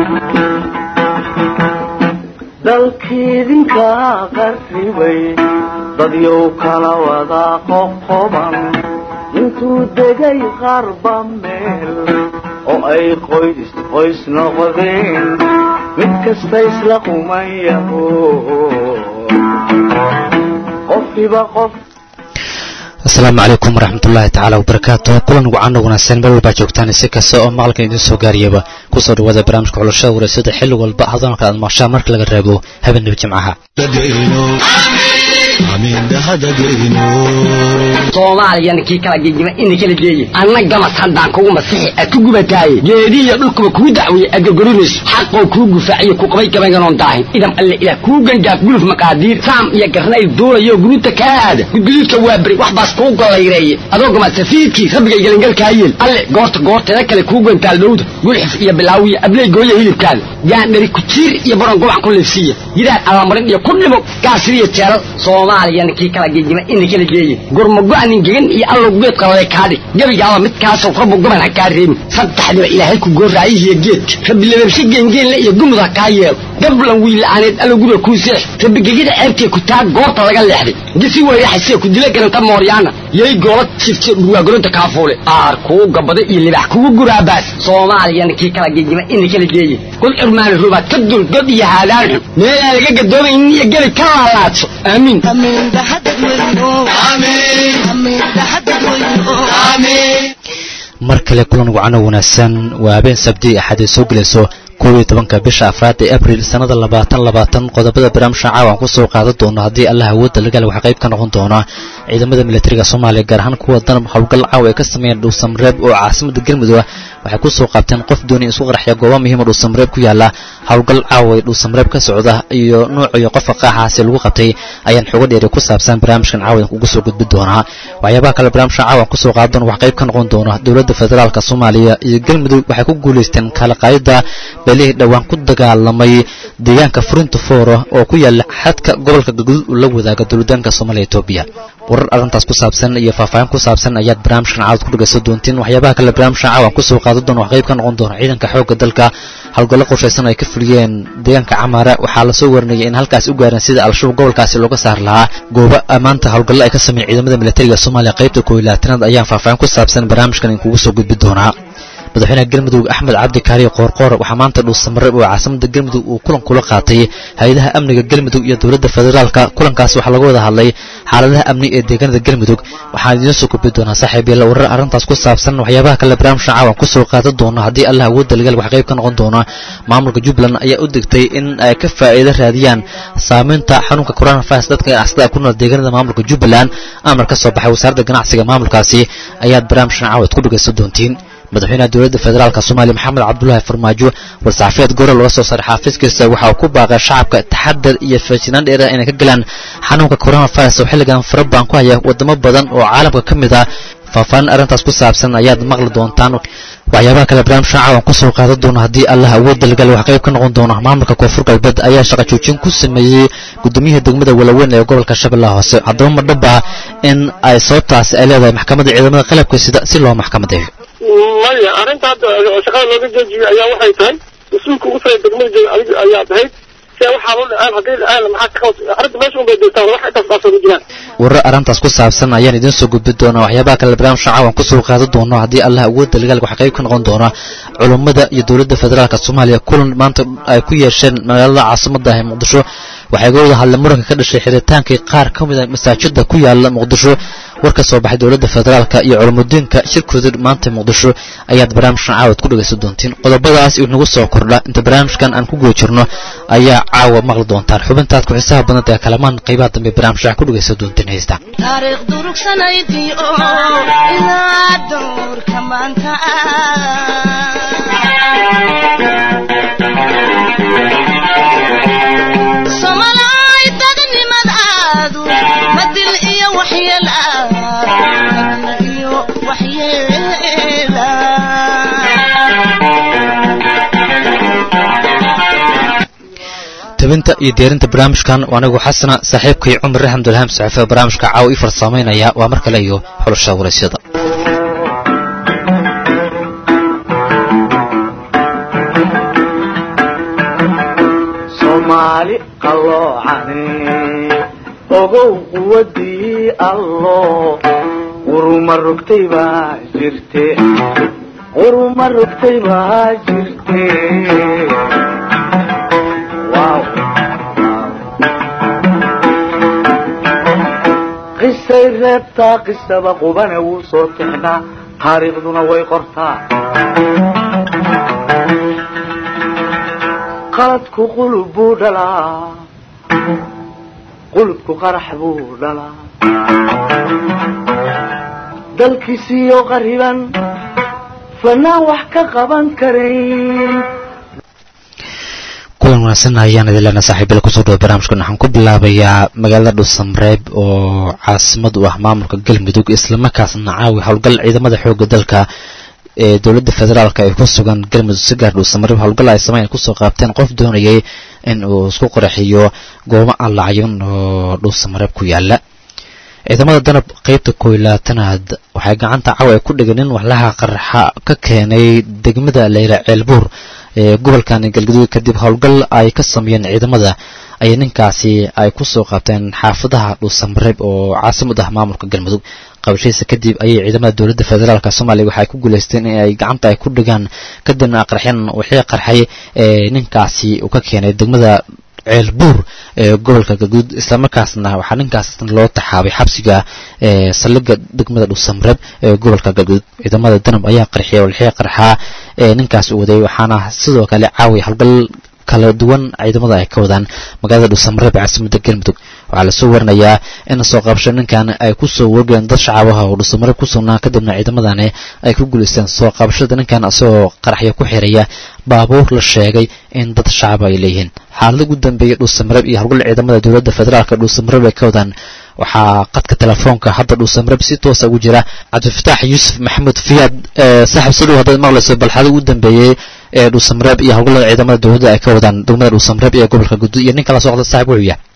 dalkiidinka qarribay dadyow kala wada qoqoban intuu degay qarba meel oo ay qoys qoys noqdeen mid kasta isla quman yaho qofkiiba qof asalaamu calaykum waraxmatullaahi tacaala wabarakaatu kulan wacan wanaagsan meel walbaa joogtaan si kasta oo maqalkan idiin soo gaariyaba kusoo dhawaada barnaamijka xulashada wareysada xilli walba hadoonka aad maashaa marka laga reebo habeenaba jimcaha soomaaliyana kii kala gegima ina kala geeye anna gamas haddaan kugu masixi ad ku gubataaye geedihiyo dhulkuba kuu dacweeye adgorgorinayso xaqoo kuu gufaaciyo ku qabay gabaynganoon daahin idam alle ilaah kuu gangaaf guluf maqaadiir saam iyo garnayl duulayo guruuta kaa aada gudguduudka waa beri wax baas kuu gollayreeye adoo gama safiidkii rabbigay gelingalkaa yeel alle goorta goorteeda kale kuu gantaal dhowda gulxif iyo bilaawiya abley gooya hilibkaada yaandhari kujiir iyo baron gubac ku liifsiiya gidaad allamarin iyo ku dhimo gaasiriyo jeelal soomaaliyana kii kala gegima ina kala geeye gurmago-nin gegan iyo allow geed qalale kaadhig gebigaaba midkaasoo rabbu goban ha kaa reebin saddexdiba ilaahay ku gooraayihiyo geedka rabbi lababshe geengeenle iyo gumud ha kaa yeelo gablan wiila'aaneed allow guriga kuu seex rabbi gegida ceebtee ku taa goorta laga leexday gisi weyraxasee ku dila garanta mooryaana yay goola sifte dhurwaagoronta kaafuule aar kuu gabada iyo libax kugu guraabaas soomaaliyana kii kala gegima ina kala geeye god curmaani rubaad ka dul god iyo haadaan xun meelaan laga gadoomaynin iyo gebi ka laalaadso aamiin mar kale kulan wacano wanaagsan waa habeen sabti axad ay soo gelayso koob iyo tobanka bisha afraad ee abril sannada labaatan labaatan qodobada barnaamijka caawan ku soo qaadan doono haddii allah awoodda lagal waxaa qayb ka noqon doona ciidamada militariga soomaaliya gaar ahaan kuwa danab howlgal caawa ay ka sameeyeen dhuusamreeb oo caasimada galmudug waxay ku soo qaabteen qof doonay isku qarxya gooba muhiima dhuusamreeb ku yaala howlgal caawa ee dhuusamreeb ka socda iyo nuuc iyo qofka qaaxaasi lagu qabtay ayaan xogo dheeri ku saabsan barnaamijkan caawa ugu soo gudbi doonaa waxyaabaha kale barnaamijka caawan ku soo qaadan doona wax qayb ka noqon doona dowladda federaalka soomaaliya iyo galmudug waxay ku guulaysteen kala qaayida beelihii dhowaan ku dagaalamay deegaanka furinta foora oo ku yaala xadka gobolka galguduud uu la wadaaga dowladaanka soomaaliya etoobiya warar arrintaas ku saabsan iyo faahfaahin ku saabsan ayaad barnaamijkan caawad ku dhegaysan doontiin waxyaabaha kale barnaamijkan caawan kusoo qaadan doona wax qayb ka noqon doona ciidanka xoogga dalka howlgallo qorshaysan ay ka fuliyeen deegaanka camaara waxaa lasoo warinayay in halkaas u gaareen sida al-shabaab gobolkaasi looga saar lahaa goobo ammaanta howlgallo ay ka sameeyeen ciidamada militariga soomaaliya qaybta kooiy labaatanaad ayaan faahfaahin ku saabsan barnaamijkan in kugu soo gudbi doonaa madaxweynaha galmudug axmed cabdi kaariyo qoorqoor waxaa maanta dhuusamareeb oo caasimada galmudug uu kulan kula qaatay hay-adaha amniga galmudug iyo dowladda federaalka kulankaas waxaa laga wada hadlay xaaladaha amni ee deegaanada galmudug waxaan idiin soo gudbi doonaa saaxiib yaalla warar arrintaas ku saabsan waxyaabaha kale barnaamijka caawan kusoo qaadan doona haddii allah awoodda lagal wax qayb ka noqon doona maamulka jubbaland ayaa u degtay in ay ka faa'iido raadiyaan saamaynta xanuunka coronavirus dadka ganacsada ku nool deegaanada maamulka jubbaland amar ka soo baxay wasaaradda ganacsiga maamulkaasi ayaad barnaamijkan caawad ku dhegaysan doontiin madaxweynaha dowladda federaalk soomaaliya maxamed cabdulaahi farmaajo war-saxafiyeed gore looga soo saaray xaafiiskiisa waxa uu ku baaqay shacabka taxadar iyo feejinaan dheera inay ka galaan xanuunka coronavirus oo xilligan fara badan ku haya wadamo badan oo caalamka ka mid ah faahfaahin arrintaas ku saabsan ayaad maqli doontaan waxyaabaha kale barnaamijka caawan kusoo qaadan doona haddii allah awoodda lagal wax qayb ka noqon doona maamulka koonfur galbeed ayaa shaqa joojin ku sameeyey guddoomiyaha degmada walaweyn ee gobolka shabeellaha hoose haddaba ma dhaba in ay sababtaasi ay leedahay maxkamadda ciidamada qalabka sida si loo maxkamadeeyo maya arrinta hadda shaqada looga joojiyo ayaa waxay tahay mas-uulka ugu sare degmada jooga adig ayaa tahayd si waxaa loo dhacaan haddii dhacaan maxaa ka qabta arrinta meesha unbay joogtaan wax intaas baasoo ma jiraan warar arrintaas ku saabsan ayaan idiin soo gudbi doonaa waxyaabaha kale barnaamijka caawan kusoo qaadan doono haddii allah awoodda lagaal wax qayb ka noqon doona culummada iyo dowladda federaalka soomaaliya kulan maanta ay ku yeesheen magaalada caasimada ah ee muqdisho waxay ga wada hadleen muranka ka dhashay xiritaankii qaar ka mid a masaajida ku yaala muqdisho war ka soo baxay dowladda federaalka iyo culamudiinka shirkooda maanta muqdisho ayaad barnaamijkan caawad ku dhegaysan doontiin qodobadaas inagu soo kordha inta barnaamijkan aan ku guda jirno ayaa caawa maqli doontaan xubintaad ku xisaha badanta ee kalamaan qaybaha dambe barnaamijka ku dhegaysan doontiin heesta taariikh durugsanaydii oo ilaa dowrka maanta somalay dadnimadaadu badil iyo waxyeel badil iyo waxyeela tabinta iyo diyaarinta barnaamijkan waa anigu xasana saaxiibkay cumar raxamdulhaam saxiife barnaamijka caawa ii farsamaynaya waa mar kale iyo xulasha waraysyada soomaali qalloocane ogow quwadii allo quruma rogtay baa jirte quruma rogtay baa jirte Wow. qisay reebtaa qisaba qubane wuu soo tixnaa taariikhduna way qortaa qaladku qulub buu dhalaa qulubku qarax buu dhalaa dalkiisiiyo qariban fanaan wax ka qaban karayn kulan wanaagsan ayaan idin leenahay saaxiibyada kusoo dhawo barnaamijkan waxaan ku bilaabayaa magaalada dhuusamreeb oo caasimad u ah maamulka galmudug islamarkaasna caawi howlgal ciidamada xooga dalka ee dowladda federaalk ay ku sugan galmudug si gaar dhuusamareeb howlgal ay sameyn kusoo qaabteen qof doonayay in uu isku qoraxiyo goobo aan lacyin oo dhuusamareeb ku yaala ciidamada danab qeybta koob iyo labaatanaad waxay gacanta caawa ay ku dhigeen in waxlaha qaraxa ka keenay degmada leyla ceelbuur ee gobolkan galgaduud kadib howlgal ay ka sameeyeen ciidamada ayay ninkaasi ay kusoo qaabteen xaafadaha dhuusamareeb oo caasimad ah maamulka galmudug qabashadiisa kadib ayay ciidamada dowladda federaalk soomaaliya waxay ku guuleysteen in ay gacanta ay ku dhigaan kadibna qarxeen wixii qarxay ee ninkaasi uu ka keenay degmada ceelbuur ee gobolka galguud islamarkaasna waxaa ninkaas loo taxaabay xabsiga ee saldhigga degmada dhuusamreeb ee gobolka galguud ciidamada danab ayaa qarxiyay walxii qarxaa ee ninkaas u waday waxaana sidoo kale caawiya howlgal kala duwan ciidamada ay ka wadaan magaalada dhuusamreeb ee caasimadda galmudug waxaa lasoo warinayaa in soo qabasho ninkan ay kusoo wargeen dad shacabaha oo dhuusamareeb ku sugnaa kadibna ciidamadani ay ku guulaysteen soo qabashada ninkan isagoo qaraxyo ku xiraya baabuur la sheegay in dad shacaba ay leeyihiin xaalada ugu dambeeyay dhuusamareeb iyo howlgal ciidamada dowladda federaalk dhuusamareeb ay ka wadaan waxaa qadka telefoonka hadda dhuusamareeb si toosa ugu jira cabdifataax yuusuf maxamuud fiyaad saaxib si dhow haddaad maqlayso bal xaalada ugu dambeeyey ee dhuusamareeb iyo howlgallada ciidamada dowladda ay ka wadaan degmada dhuusamareeb iyo gobolka guud iyo nin kala socda saaxib wuxuu yahay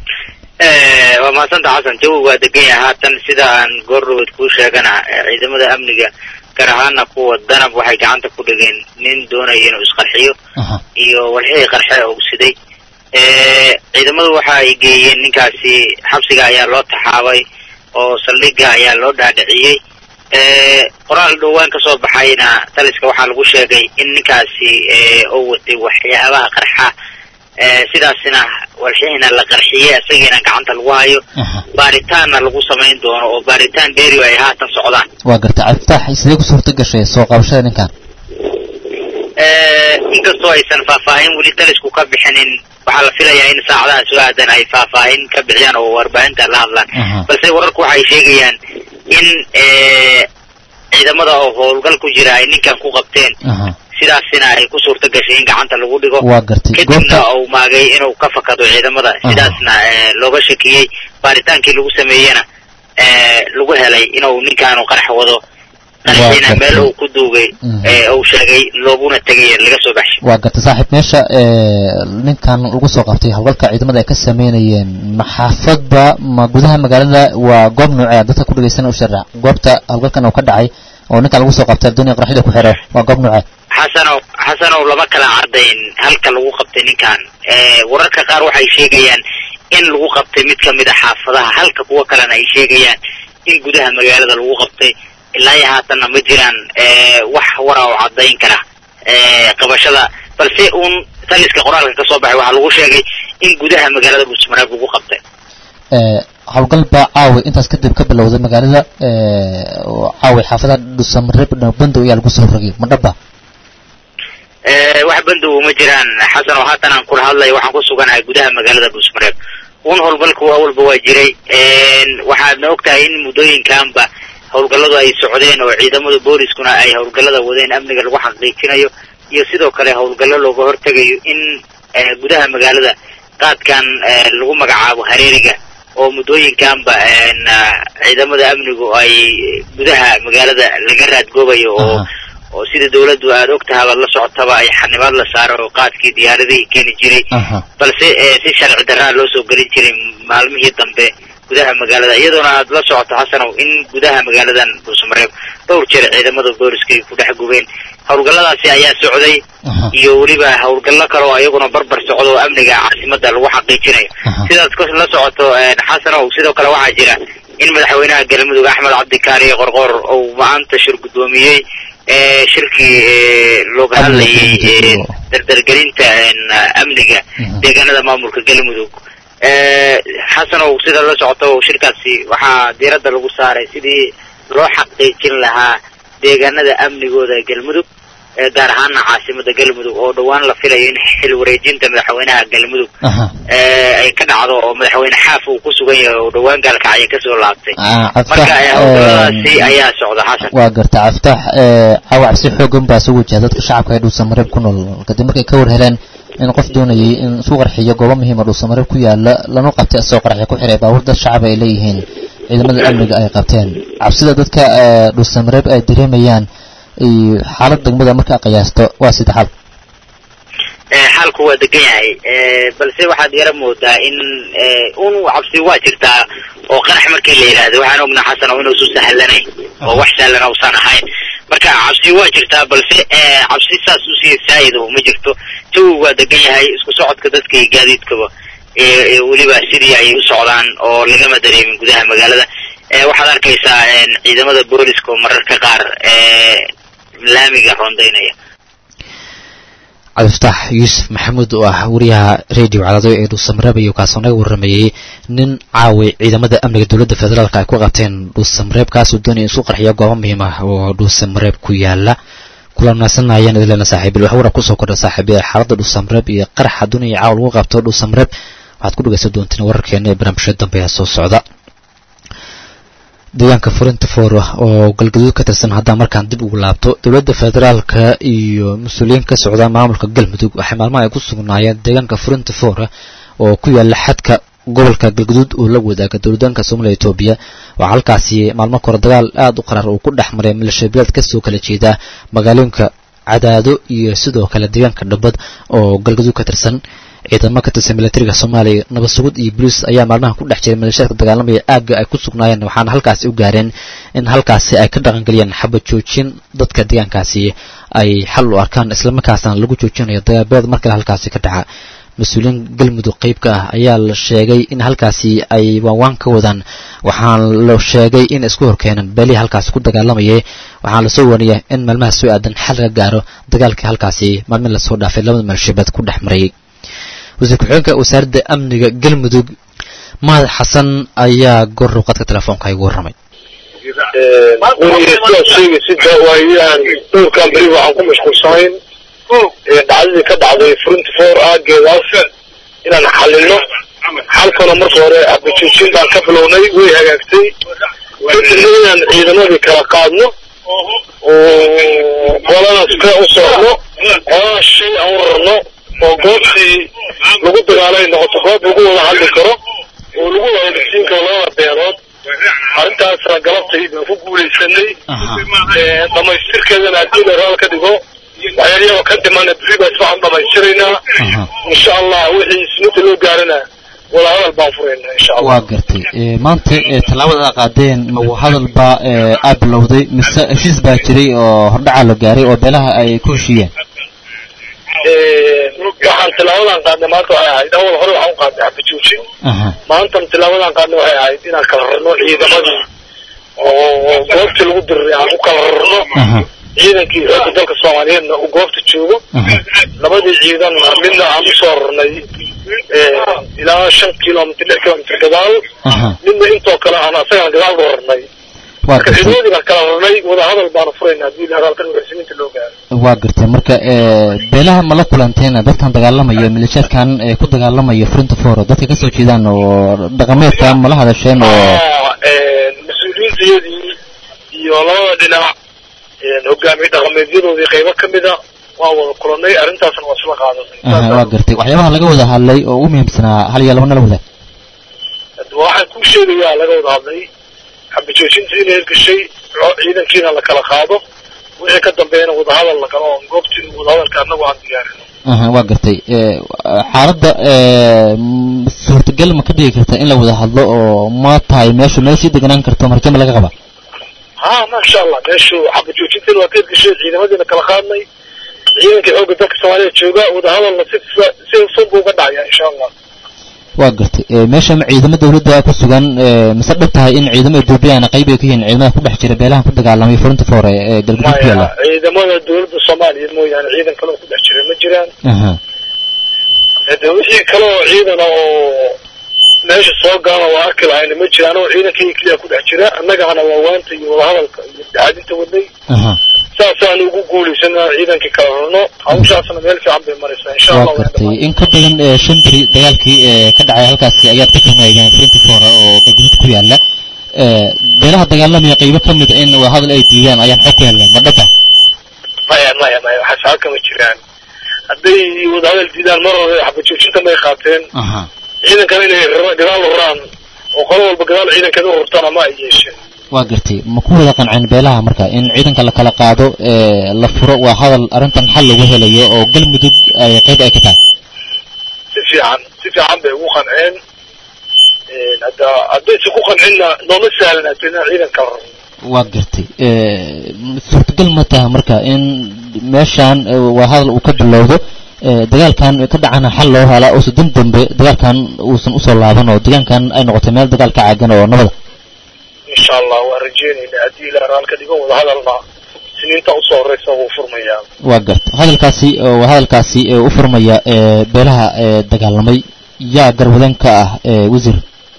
waa mahadsanta xasan jawi waa degan yahay haatan sida aan goordhaweed kuu sheegana ciidamada amniga gaar ahaana kuwa danab waxay gacanta ku dhigeen nin doonaya inuu isqarxiyo iyo walxihii qarxe uu siday ciidamadu waxa ay geeyeen ninkaasi xabsiga ayaa loo taxaabay oo saldhigga ayaa loo dhaadhiciyey qoraal dhowaan kasoo baxayna taliska waxaa lagu sheegay in ninkaasi uu watay waxyaabaha qarxa sidaasina walxihiina la qarxiyey isagiina gacanta lagu hayo baaritaanna lagu samayn doono oo baaritaan dheeri ay haatan socdaan waa garta cabdifatax sidee ku suurta gashay soo qabashada ninkan inkastoo aysan faahfaahin weli talisku ka bixinin waxaa la filayaa in saacadaha soo aadan ay faahfaahin ka bixiyaan oo warbaahinta la hadlaan balse wararku waxay sheegayaan in ciidamada oo howlgal ku jira ay ninkan ku qabteen sidaasina ay ku suurta gashay in gacanta lagu dhigo waa gartay kadibna uu maagay inuu ka fakado ciidamada sidaasna looga shakiyey baaritaankii lagu sameeyena lagu helay inuu ninkaanu qarax wado qaraxiina meel uu ku duugay uu sheegay looguna tegay laga soo baxshay waa gartay saaxiib meesha ninkan lagu soo qabtay howlgalka ciidamada ay ka sameynayeen maxaafadba ma gudaha magaalada waa goob noocee dadka ku dhegeysan u sharax goobta howlgalkan uu ka dhacay oo ninkan lagu soo qabtay adduuniya qaraxyada ku xiro waa goob noocee xasanow xasanow lama kala cadayn halka lagu qabtay ninkan wararka qaar waxay sheegayaan in lagu qabtay mid kamid a xaafadaha halka kuwa kalena ay sheegayaan in gudaha magaalada lagu qabtay ilaa iyo haatanna ma jiraan wax wara oo cadayn kara qabashada balse uun taliska qoraalka kasoo baxay waxaa lagu sheegay in gudaha magaalada dhuusmareeb lagu qabtay howlgal baa caawi intaas kadib ka bilowday magaalada caawi xaafadaha dhuusamareeb bandow ayaa lagu soo rogay ma dhaba wax bandow ma jiraan xasan oo haatan aan kula hadlayo waxaan ku suganahay gudaha magaalada dhuusmareeb un howlgalku awalba waa jiray waxaadna ogtahay in muddooyinkanba howlgalladu ay socdeen oo ciidamada booliskuna ay howlgallada wadeen amniga lagu xaqiijinayo iyo sidoo kale howlgallo looga hortegayo in gudaha magaalada qaadkan lagu magacaabo hareeriga oo muddooyinkanba ciidamada amnigu ay gudaha magaalada laga raadgoobayo oo oo sida dawladdu aada og tahay baad la socotaba ay xanibaad la saaro oo qaadkii diyaaradihii keeni jiray balse si sharci darraa loo soo gelin jiray maalmihii dambe gudaha magaalada iyadoona aad la socoto xasanow in gudaha magaaladan dhuusamareeb dhowr jeer ciidamada booliska ay ku dhex gubeen howlgalladaasi ayaa socday iyo weliba howlgallo kale oo iyaguna barbar socdo oo amniga caasimada lagu xaqiijinayo sidaad ka la socoto xasanow sidoo kale waxaa jira in madaxweynaha galmudug axmed cabdikaariye qorqor uu maanta shir guddoomiyey shirkii looga hadlayay dardargelinta amniga deegaanada maamulka galmudug xasanow sida la socoto shirkaasi waxaa diiradda lagu saaray sidii loo xaqiijin lahaa deegaanada amnigooda galmudug gaar ahaana caasimada galmudug oo dhowaan la filayo in xil wareejinta madaxweynaha galmudug ay ka dhacdo oo madaxweyne xaaf uu ku sugan yahay oo dhowaan gaalkacyo kasoo laabtay marka howlgalladaasi ayaa socda xasan waa garta caftaax cawacab si xoogan baa soo wajaha dadka shacabka ee dhuusamareeb ku nool kadib markay ka war heleen in qof doonayay in isku qarxiyo goobo muhiima dhuusamareeb ku yaala lana qabtay asagoo qarxiya ku xiray baabuur dad shacab ay leeyihiin ciidamada amniga ay qabteen cabsida dadka dhuusamareeb ay dareemayaan xaalad degmada markaa qiyaasto waa sida xal xaalku waa degan yahay balse waxaad yara moodaa in un cabsi waa jirtaa oo qarax markii la yidhaahdo waxaan ognaa xasan oo inuusu sahlanayn oo wax sahlan usan ahayn marka cabsi waa jirtaa balse cabsi saas usii saayid oo ma jirto jawi waa degan yahay isku socodka dadka iyo gaadiidkaba weliba sidii ay u socdaan oo lagama dareemin gudaha magaalada waxaad arkaysaa ciidamada booliska oo mararka qaar laamiga rondaynaya cabdifataax yuusuf maxamuud oo ah wariyaha radio cadaado ee dhuusamareeb ayuu kaasoo naga warramayey nin caaway ciidamada amniga dowladda federaalk ay ku qabteen dhuusamareeb kaasoo doonaya in isku qarxiyo goobo muhiim ah oo dhuusamareeb ku yaala kula naasanaayaan idilena saaxiibil wax warar kusoo kordha saaxiibil xaaladda dhuusamareeb iyo qaraxa doonaya caawa lagu qabto dhuusamareeb waxaad ku dhegaysan doontiin wararkeena ee barnaamijyada dambe ee soo socda deegaanka furinta foora oo galgaduud ka tirsan haddaan markaan dib ugu laabto dowladda federaalka iyo mas-uuliyiin ka socda maamulka galmudug waxay maalmaha ay ku sugnaayeen deegaanka furinta foora oo ku yaala xadka gobolka galgaduud oo la wadaaga dowladaanka soomaliya etoobiya waxaa halkaasi maalmo kore dagaal aada u qarar uu ku dhex maray maleeshiyabilaad kasoo kala jeeda magaalooyinka cadaado iyo sidoo kale deegaanka dhambad oo galgaduud ka tirsan ciidamo ka tirsan milatariga soomaaliya nabad sugud iyo boliis ayaa maalmaha ku dhex jiray maleeshiyaadka dagaalamaya aagga ay ku sugnaayeen waxaana halkaasi u gaareen in halkaasi ay ka dhaqangeliyaan xabad joojin dadka deegaankaasi ay xal u arkaan islamarkaasna lagu joojinayo dagaabeed mar kale halkaasi ka dhaca mas-uuliyiin galmudug qeyb ka ah ayaa la sheegay in halkaasi ay waanwaan ka wadaan waxaana la sheegay in isku horkeenan beelihii halkaasi ku dagaalamayay waxaana lasoo wariyay in maalmaha soo aadan xal laga gaaro dagaalkii halkaasi maalmin lasoo dhaafay labada maleeshiyabeed ku dhex marayay wasiir ku-xigeenka wasaaradda amniga galmudug mahad xasan ayaa goor ruuqadka telefoonka igu warramay sidaad sheegaysida waayaan dhowrkan beri waxaan ku mashquulsanayn dhacdadii ka dhacday frinty four aageedaas inaan xalino xalkana marka hore abajoojin baan ka bilownay way hagaagtay kadibna inaan ciidamadii kala qaadno oo qolana spe u socno qolana shay aan u rarno oo goobtii lagu dagaalay noqoto goob lagu wada hadli karo oo lagu wada dhisiin karo labada beelood arrintaasna galabtay baan ku guulaysanay dhamaystirkeedana haddii la raal ka dhigo waxyaalyaba ka dhimana beri baa iswaxan dhamaystiraynaa insha allah wixii isminta loo gaarana wada hadal baan furaynaa insha allah waa gartay maanta tallaabada aa qaadeen ma hadal baa aa bilowday mise heshiis baa jiray oo hordhacaa la gaaray oo beelaha ay ku heshiiyeen waxaan tilaabadan qaadnay maanta waxay ahayd awal hore waxaan u qaadnay xabajoojin maantan tilaabadan qaadnay waxay ahayd inaan kala rarno ciidamadii oo goobtii lagu diriray aan u kala rarno ciidankii xoogga dalka soomaaliyeedna uu goobta joogo labadii ciidanna midna aan usoo rarnay ilaa shan kilomitr lix kilomitr gadaal midna intoo kale aan asagana gadaal loo rarnay marka ciidamadii baan kala rarnay wada hadal baana furayna haddii la hadalkan waxsiminta loo gaaro waa gartay marka beelaha ma la kulanteen dadkan dagaalamayo maleeshiyaadkan ku dagaalamayo frinta foro dadka kasoo jeedaan oo dhaqameedka mala hadasheen oo mas-uuliyiintayadii iyo labada dhinac hogaamiye dhaqameedyadoodii qaybo kamida waa wada kulanay arrintaasna waa isla qaadanay waa gartay waxyaabaha laga wada hadlay oo ugu muhiimsanaa hal iyo labana la wadaag waxaan kuu sheegayaa laga wada hadlay xabajoojintii inay gashay ciidankiina la kala qaado wixii ka dambeeyana wadahadal la galo oo goobtii wadahadalka annagu aan diyaarino aha waa gartay xaaladda suurtagal ma ka dhigi karta in la wada hadlo oo ma tahay meeshu meel sii deganaan karto marjama laga qaba ha masha allah meeshu xaqa joojintan waa ka gashay ciidamadiina kala qaadnay ciidanka xoogga dalka soomaaliya jooga wadahadalna si si hufan buu uga dhacaya insha allah waa gartay meesha ciidamo dawladda ku sugan mise dhab tahay in ciidamo ethoobiyaana qayb ay ka yihiin ciidamada ku dhex jira beelahan ku dagaalamay furinta foore ee galguduud ku yaalla maya ciidamada dawladda soomaaliya mooyaane ciidan kale oo ku dhex jira ma jiraan aha de wixii kale oo ciidan oo meesha soo gaana waa arki lahayna ma jiraan oo ciidankii keliya ku dhex jira annagana waa waanta iyo wadahadalka iyo daxadinta wadnay aha saasaan ugu guulaysan inaan ciidankii kala rarno hawshaasna meel fiican bay maraysaa insha allah waa waan gartay dhamaan in ka badan ee shan beri dagaalkii ee ka dhacay halkaasi ayaad ka tilmaameen furinta foore oo galguduud ku yaalla beelaha dagaalamaya qaybo ka mid in waa hadal ay diidaan ayaan xog ku helnay ma dhaba maya maya maya waxaas halka ma jiraan hadday wadahadal diidaan mar hore xabajoojinta may qaateen aha ciidankana inay rara- gadaal u raraan oo qolo walba gadaal ciidankeeda u rurtana ma ay yeesheen waa gartay ma ku wada qanceen beelaha marka in ciidanka la kala qaado ee la furo waa hadal arrintan xal lagu helayo oo galmudug ay qayb ay ka tahay si fiican si fiican bay ugu qanceen hadda haddaysa ku qancinna nooma sahlanaato inaan ciidan kala rarno waa gartay suurtagal ma taha marka in meeshaan eh, waa hadal uu ka bilowdo eh, dagaalkan ka dhacana xal loo helaa uusan dan dambe dagaalkan uusan usoo laaban oo deegaankan ay noqotay meel dagaal ka caagan oo nabada insha allah waan rajeynaynaa haddii ilaa raalka dhigo wadahadalna siniinta usoo horeysa wuu furmayaa waa gartay hadalkaasi oo waa hadalkaasi ee u furmaya ee beelaha ee dagaalamay yaa garwadeen ka ah ee wasiir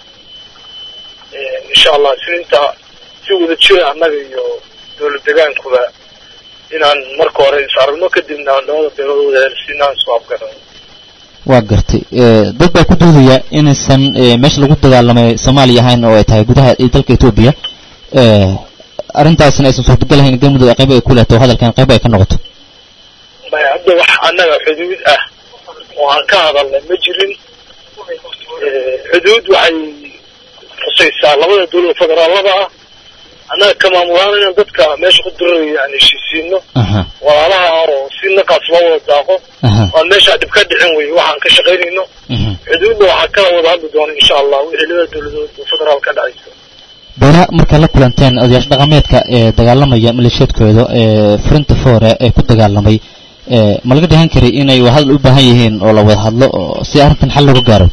insha allah siniinta si wada jira annaga iyo dowlad degaankuba inaan marka hore is aragno kadibna labada beelood wada helsinaan soo afgarano waa gartay ee, dad baa ku doodaya inaysan ee, meesha lagu dagaalamay soomaaliya ahayn oo ay tahay gudaha ee dalka etoobiya ee, arrintaasna aysan suurtagal ahayn galmudug ay qayb ay ku leeto hadalkan qayb ay ka noqoto maya hadda wax annaga xuduud ah oo aan ka hadalnay ma jirin xuduud waxay khusaysaa labada dowlad federaalada ah annaga ka maamulaana inaan dadka meesha ku dirirayo aan heshiisiino aha walaalaha oo si naqaas loo wada daaqo aha aan meesha dhib ka dhicin wey waxaan ka shaqaynayno mhm. xuduudna waxaa kala wada hadli doona insha allah wixii labada dowladood oo federaal ka dhacaysa beelaha markaad la kulanteen odayaasha dhaqameedka ee dagaalamaya maleeshiyaedkooda ee furinta foore ee ku dagaalamay ee ma laga dhahan karay inay waa hadal u baahan yihiin oo la wada hadlo oo si arrintan xal looga gaaro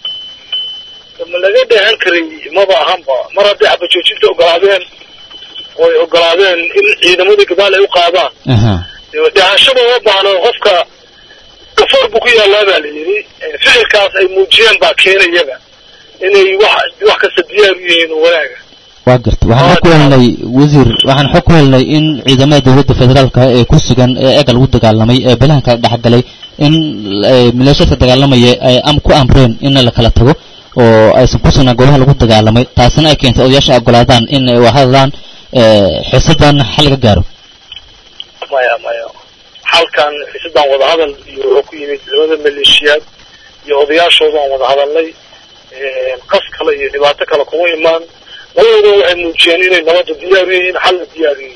ma laga dheehan karay maba ahanba mar hadday xabajoojinta ogolaadeen oy ogolaadeen in ciidamadii gadaal ay u qaadaan aha dhehashada uma baahno qofka gafoor buu ku yaallaa baa la yidhi ficilkaas ay muujiyeen baa keenayaba inay wax wax kasta diyaar u yihiin oo wanaaga waa garta waxaan xog ku helnay wasiir waxaan xog ku helnay in ciidamada dowladda federaalka ee ku sugan ee eega lagu dagaalamay ee beelahan kala dhexgalay in eh, maleeshiyadka dagaalamaya ay am ku amreen in la kala tago oo aysan ku sugnaan goobaha lagu dagaalamay taasina ay keentay odayaasha ay ogolaadaan in ay wahadlaan xiisadan xal laga gaaro maya maya halkan xiisadan wadahadal iyo wuxuu ku yimid labada maleeshiyaad iyo odayaashooda aan wada hadalnay qas kale iyo dhibaato kale kuma imaan labadooda waxay muujiyeen inay nabadda diyaar u yihiin xalna diyaar u yihiin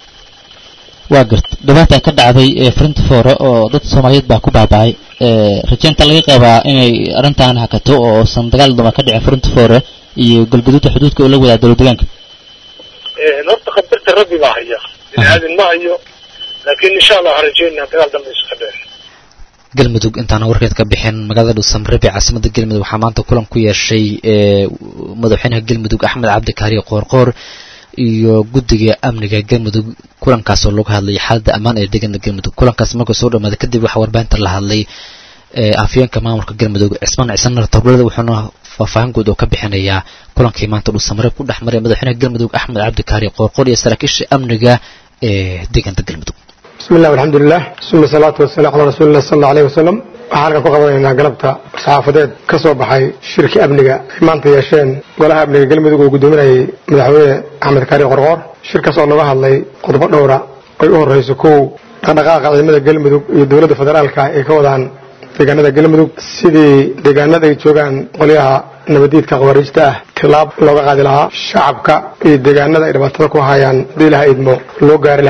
waa garta dhibaata ka dhacday ee frinta foore oo dad soomaaliyeed baa ku baaba'ay rajaynta laga qabaa inay arrintan hakato oo uusan dagaal duma ka dhicin frinta foore iyo galgaduudka xuduudka oo la wadaa dowlad deegaanka horta khatarta rabbi baa haya bini aadin ma hayo laakiin insha allah waxaan rajeynaa dagaal dambe isu ka dhexeeyo galmudug intaana warkeed ka bixin magaalada dhuusamreeb ee caasimada galmudug waxaa maanta kulan ku yeeshay madaxweynaha galmudug axmed cabdi kaariye qoorqoor iyo guddiga amniga galmudug kulankaasoo lagu hadlayay xaaladda ammaan ee deegaana galmudug kulankaas markuu soo dhamaaday kadib waxaa warbaahinta la hadlay afyeenka maamulka galmudug cismaan ciisanar towlada wuxuuna faahfaahin guud oo ka bixinayaa kulankii maanta dhuusamreeb ku dhex maray madaxweynaha galmudug axmed cabdi kaariye qoorqoor iyo saraakiisha amniga ee deegaanka galmudug بسم الله والحمد لله ثم الصلاة والسلام على رسول الله صلى الله عليه وسلم waxaan halkan ku qabanaynaa galabta saxaafadeed ka soo baxay shirkii amniga ay maanta yeesheen golaha amniga galmudug oo guddoominayay madaxweyne axmed kaari qorqoor shirkaas oo laga hadlay qodobo dhowra ay u horreyso kow dhaqdhaqaaqa ciidamada galmudug iyo dowladda federaalka ay ka wadaan deegaanada galmudug sidii deegaanada ay joogaan qolyaha nabadiidka khawaariijta ah tilaab looga qaadi lahaa shacabka iyo deegaanada ay dhibaatada ku hayaan hadii laha idmo loo gaari lahaa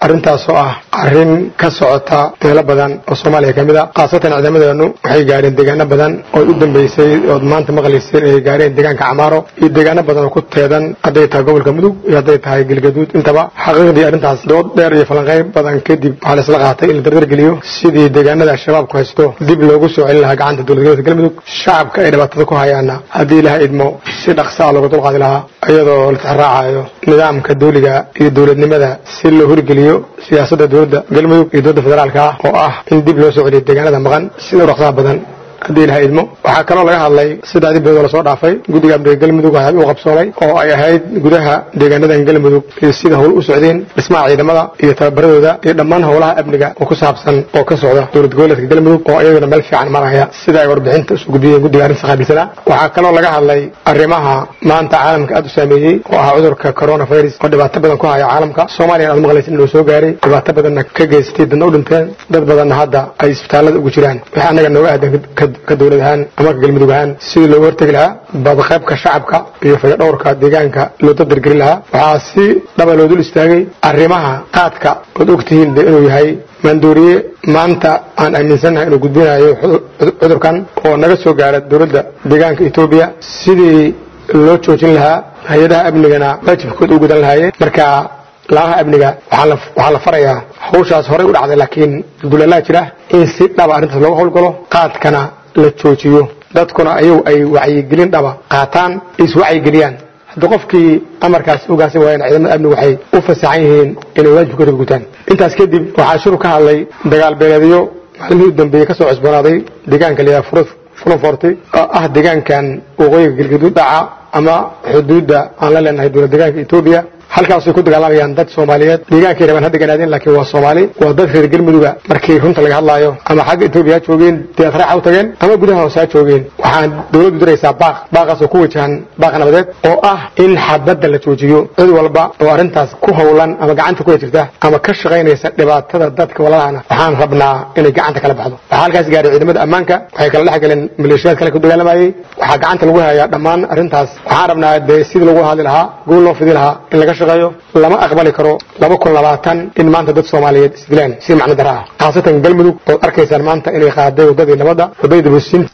arrintaas oo ah arrin ka socota meelo badan oo soomaaliya ka mid a khaasatan ciidamadeenu waxay gaadheen deegaano badan oo u dambeysay ood maanta maqlayseen inay gaareen deegaanka camaaro iyo deegaano badan oo ku teedan hadday tahay gobolka mudug iyo hadday tahay galgaduud intaba xaqiiqdii arrintaas dood dheer iyo falanqeyb badan kadib waxaa la isla qaatay in la dardargeliyo sidii deegaanada al-shabaabku haysto dib loogu soo celin lahaa gacanta dowlad goboleedka galmudug shacabka ay dhibaatada ku hayaana haddii ilaha idmo si dhaqsa a looga dulqaadi lahaa iyadoo la tixraacayo nidaamka dawliga iyo dowladnimada si loo horgeliyo siyaasadda dowladda galmudug iyo dowladda federaalka ah oo ah in dib loo soo celiyo deegaanada maqan sida u dhaqsaha badan haddii ilaha idmo waxaa kaloo laga hadlay saddexdii bilood oo lasoo dhaafay guddiga amniga galmudug waxay u qabsoomay oo ay ahayd gudaha deegaanadan galmudug iyo sida howl u socdeen dhismaha ciidamada iyo tababaradooda iyo dhammaan howlaha amniga oo ku saabsan oo ka socda dowlad goboleedka galmudug oo iyaguna meel fiican maraya sida ay warbixinta isu gudbiyeen guddiga arrinta qaabilsana waxaa kaloo laga hadlay arrimaha maanta caalamka aad u saameeyey oo ah cudurka coronavirus oo dhibaato badan ku haya caalamka soomaaliya aad maqlaysin inuu soo gaaray dhibaato badanna ka geystay dadna u dhinteen dad badanna hadda ay isbitaallada ugu jiraan wixii annaga nooga aadan ka dowlad ahaan ama ka galmudug ahaan sidii looga hortegi lahaa badqaybka shacabka iyo fayadhowrka deegaanka loo dadargelin lahaa waxaa si dhaba loo dul istaagay arrimaha qaadka ood ogtihiin de inuu yahay maandooriye maanta aan aaminsannahay inuu gudbinayo cudurkan oo naga soo gaara dowladda deegaanka etoobiya sidii loo joojin lahaa hay-adaha amnigana waajibkooda u gudan lahaayeen marka laamaha amniga waxaa la farayaa hawshaas horey u dhacday laakiin dulalaa jira in si dhaba arrintaas looga howlgalo qaadkana la joojiyo dadkuna ayagu ay wacyigelin dhaba qaataan iswacyigeliyaan haddii qofkii amarkaas hogaansan waayeen ciidamada amnigu waxay u fasaxan yihiin inay waajibkooda ka gutaan intaas kadib waxaa shuru ka hadlay dagaal beeleedyo maalmihii u dambeeyey ka soo cusboonaaday deegaanka layaha fulanforti oo ah deegaankan waqooyiga galgaduud dhaca ama xuduudda aan la leenahay dowlad deegaanka etoobiya halkaasay ku dagaalamayaan dad soomaaliyeed deegaankay rabaan hadda ganaadeen laakiin waa soomaali waa dad reer galmuduga markii runta laga hadlaayo ama xagga etoobiya ha joogeen deed raaxa u tageen ama gudaha hoose ha joogeen waxaan dowladdu diraysaa baaq baaqaasoo ku wajahan baaq nabadeed oo ah in xabadda la joojiyo cid walba oo arrintaas ku howlan ama gacanta ku jirta ama ka shaqaynaysa dhibaatada dadka walaalahana waxaan rabnaa inay gacanta kala baxdo waxaa halkaas gaaray ciidamada ammaanka waxay kala dhex galeen maleeshiyaad kale ku dagaalamayey waxaa gacanta lagu hayaa dhammaan arrintaas waxaan rabnaa dee sidii lagu hadli lahaa guul loo fidi lahaa in laga shaqeeyo lama aqbali karo laba kun labaatan in maanta dad soomaaliyeed isdilaan si macno dara ah khaasatan galmudug ood arkaysaan maanta inay qaaday waddadii nabadda waddadii dabuusin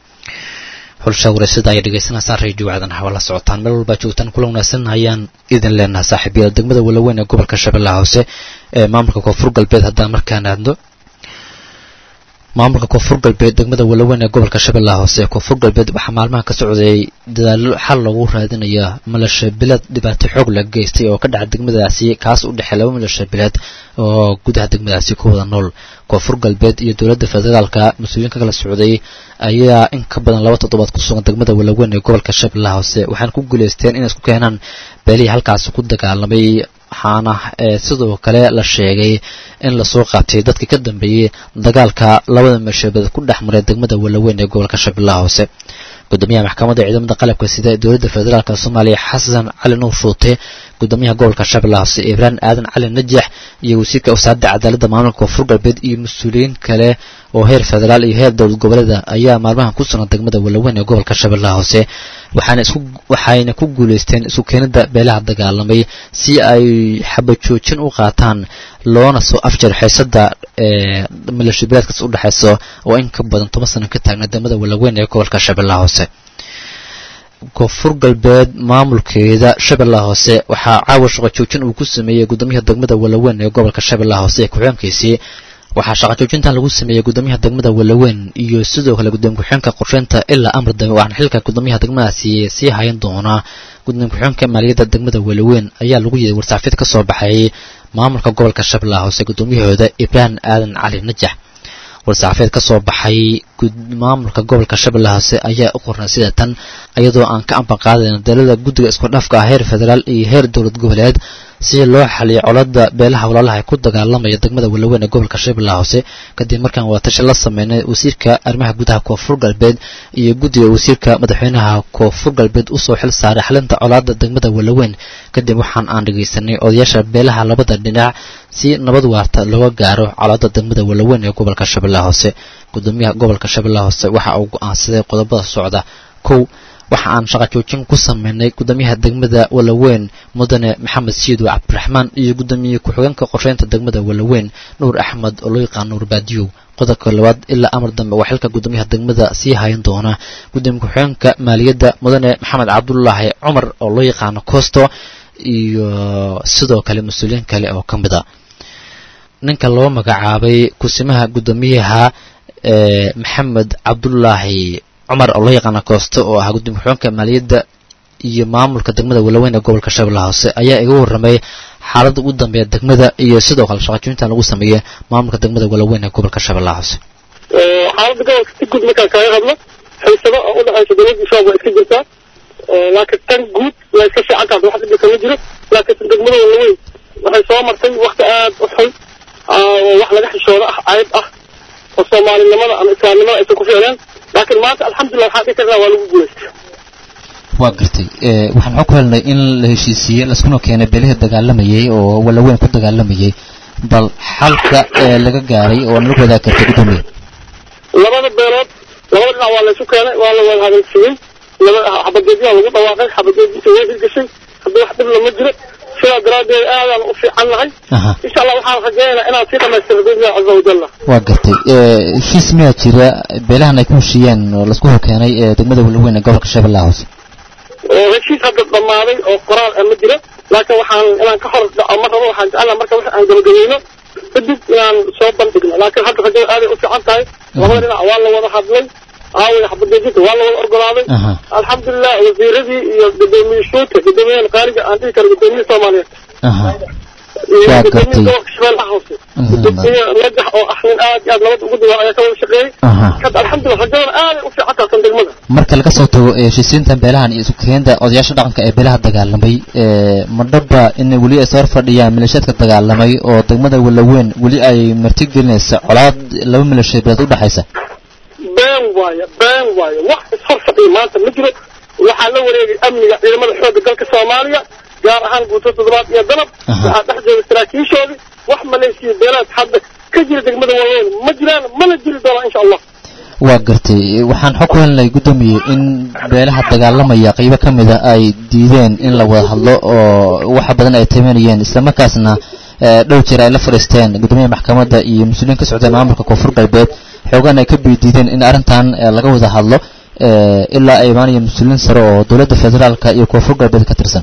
xulsha wareysada ay dhegaysanaysaan radio wacdan hawa la socotaan meel walbaa joogtaan kula wanaagsan ayaan idin leenaha saaxiibyada degmada walaweyn ee gobolka shabeellaha hoose ee maamulka koonfur galbeed haddaan markaan aadno maamulka koonfur galbeed degmada walaweyn ee gobolka shabeellaha hoose ee koonfur galbeed waxaa maalmaha ka socday dadaalo xal loogu raadinaya malasha bilad dhibaato xoog la geystay oo ka dhaca degmadaasi kaas u dhexey laba malasha bilad oo gudaha degmadaasi ku wada nool koonfur galbeed iyo dowladda federaalka mas-uuliyiin ka kala socday ayaa in ka badan laba toddobaad ku sugan degmada walaweyn ee gobolka shabeellaha hoose waxaana ku guuleysteen inay isku keenaan beelihii halkaasi ku dagaalamay waxaana sidoo kale la sheegay in lasoo qaabtay dadkii ka dambeeyey dagaalka labada meeshabeed ku dhex maray degmada walaweyn ee gobolka shabeellaha hoose gudoomiyaha maxkamadda ciidamada qalabka sida ee dowladda federaalk soomaaliya xasan cali nuur shuute gudoomiyaha gobolka shabeellaha hoose ibraan aadan cali najax iyo wasiirka wasaaradda cadaaladda maamulka koonfur galbeed iyo mas-uuliyiin kale oo heer federaal iyo heer dowlad goboleeda ayaa maalmahan ku sugan degmada walaweyn ee gobolka shabeellaha hoose waxaana isku waxayna ku guuleysteen isku keenida beelaha dagaalamay si ay xabajoojin u qaataan loona soo afjar xiisada ee milashabilaadkaas u dhexayso oo in ka badan toban sano ka taagna degmada walaweyn ee gobolka shabeellaha hoose koonfur galbeed maamulkeeda shabeellaha hoose waxaa caawa shaqo joojin uu ku sameeyey gudoomiyaha degmada walaweyn ee gobolka shabeellaha hoose ee ku-xigeenkiisii waxaa shaqo joojintan lagu sameeyey gudoomiyaha degmada walaweyn iyo sidoo kale gudoomiye ku-xigeenka qorsheynta ilaa amar dambe waxaana xilka gudoomiyaha degmadaasi sii hayan doona gudoomiye ku-xigeenka maaliyadda degmada walaweyn ayaa lagu yeeday warsaafid ka soo baxay maamulka gobolka shabeellaha hoose gudoomiyahooda ibrahim aadan cali najax war-saxaafeed ka soo baxay maamulka gobolka shabeellaha hoose ayaa u qornay sida tan iyadoo aan ka amban qaadayna dalada guddiga isku dhafka ah heer federaal iyo heer dowlad goboleed si loo xaliyo colada beelaha walaalaha ee ku dagaalamaya degmada walaweyn ee gobolka shabeellaha hoose kadib markaan wadatashi la sameynay wasiirka arrimaha gudaha koonfur galbeed iyo guddiga wasiirka madaxweynaha koonfur galbeed usoo xil saaray xalinta colaada degmada walaweyn kadib waxaan aan dhegaysanay odayaasha beelaha labada dhinac si nabad waarta looga gaaro colaada degmada walaweyn ee gobolka shabeellaha hoose gudoomiyaha gobolka shabeellaha hoose waxa uu go-aansaday qodobada socda kow waxa aan shaqa joojin ku sameynay gudoomiyaha degmada walaweyn mudane maxamed siido cabdiraxmaan iyo gudoomiye ku-xigeenka qorsheynta degmada walaweyn nuur axmed oo loo yaqaan nuur baadiyow qodobka labaad ilaa amar dambe waa xilka gudoomiyaha degmada sii hayan doona gudoomiye ku-xigeenka maaliyadda mudane maxamed cabdulaahi cumar oo loo yaqaano costo iyo sidoo kale mas-uuliyiin kale oo ka mid a ninka loo magacaabay kusimaha gudoomiyaha maxamed cabdulaahi cumar oo loo yaqaana kooste oo ahaa gudoomiye ku-xigeenka maaliyadda iyo maamulka degmada walaweyn ee gobolka shabeellaha hoose ayaa iga warramay xaaladda ugu dambeeya degmada iyo sidoo kale shaqajointan lagu sameeyey maamulka degmada walaweyn ee gobolka shabeellaha hoose xaaladda gobolka si guud markaan kaaga hadlo xiisado oo udhexaysa dowladda shabaab waa iska jirtaa laakiin tan guud waa iska fiican tahay wax dhibka kama jiro laakiin degmada walaweyn waxay soo martay wakti aad u xun wax laga xishoodo ah cayb ah oo soomaalinimada ama islaamnimada aysan ku ficneen laakiin maanta alxamdulillah waxaan dhihi karnaa waa lagu guulaystay waa gartay waxaan xog ku helnay in la heshiisiiyey laskuna keenay beelihii dagaalamayay oo walaweyn ku dagaalamayay bal xalka ee laga gaaray oo nala wadaag kartay gudoomiye labada beelood labada dhinac waa laysu keenay waa la wada hadalsiiyey laba xabadeedyaa lagu dhawaaqay xabadeediisa way hirgashay haddii wax dhib lama jiro sidaa daraaddeed aadaan u fiican nahay insha allah waxaan rajaynaynaa inaan sii dhamaystiro biidnillahi caza wajalla waa gartay heshiis miyaa jira beelahan ay ku heshiiyeen oo laisku hokeenay ee degmada walaweyn ee gobolka shabeellaha hoose oo heshiis hadda dhammaaday oo qoraal ah ma jiro laakiin waxaan inaan ka hor dhaco ma rabo waxaan jeclaa marka wax aan gabagabeyno kadib inaan soo bandhigno laakiin hadda rajada aaday u fiican tahay labada dhinac waa la wada hadlay aaway xabadeejinta waa la wada ogolaaday alxamdulilah wasiiradii iyo gudoomiye shuuta gudoomiyahan qaaliga aan dhihi karo gudoomiye soomaaliyeed iyo gudoomiye gobolka shabeellaha hoose gudoomiye najax oo ah nin aad iyo aad nabad ugu dawaa ayaa ka wada shaqeeyey kad alxamdulilah rajadana aaday u fiican tahay tan degmada marka laga soo tago heshiisiinta beelahan iyo isukeenida odayaasha dhaqanka ee beelaha dagaalamay madhaba in weli ay soo fadhiyaan maleeshiyaadka dagaalamay oo degmada walaweyn weli ay martigelinaysa colaad laba maleeshiya beelad udhexaysa been waayo been waayo wax ishor fadhiya maanta ma jiro waxaa la wareegay amniga ciidamada xoogga dalka soomaaliya gaar ahaan guuto toddobaad iyo dalab waxaa dhex jooga saraakiishoodii wax maleeshiya beelaad hadda ka jira degmada waaweyn ma jiraan mana jiri doonaa insha allah waa gartay waxaan xog ku helnay guddoomiye in beelaha dagaalamaya qaybo ka mida ay diideen in la wada hadlo oo waxa badan ay tabanayeen islamarkaasna dhow jeer ay la fadhiisteen guddoomiyaha maxkamadda iyo mas-uuliyiin ka socda maamulka koonfur galbeed xoogaan ay ka bidiideen in arrintan laga wada hadlo ilaa ay imaanaya mas-uuliyiin sare oo dowladda federaalka iyo koonfur galbeed ka tirsan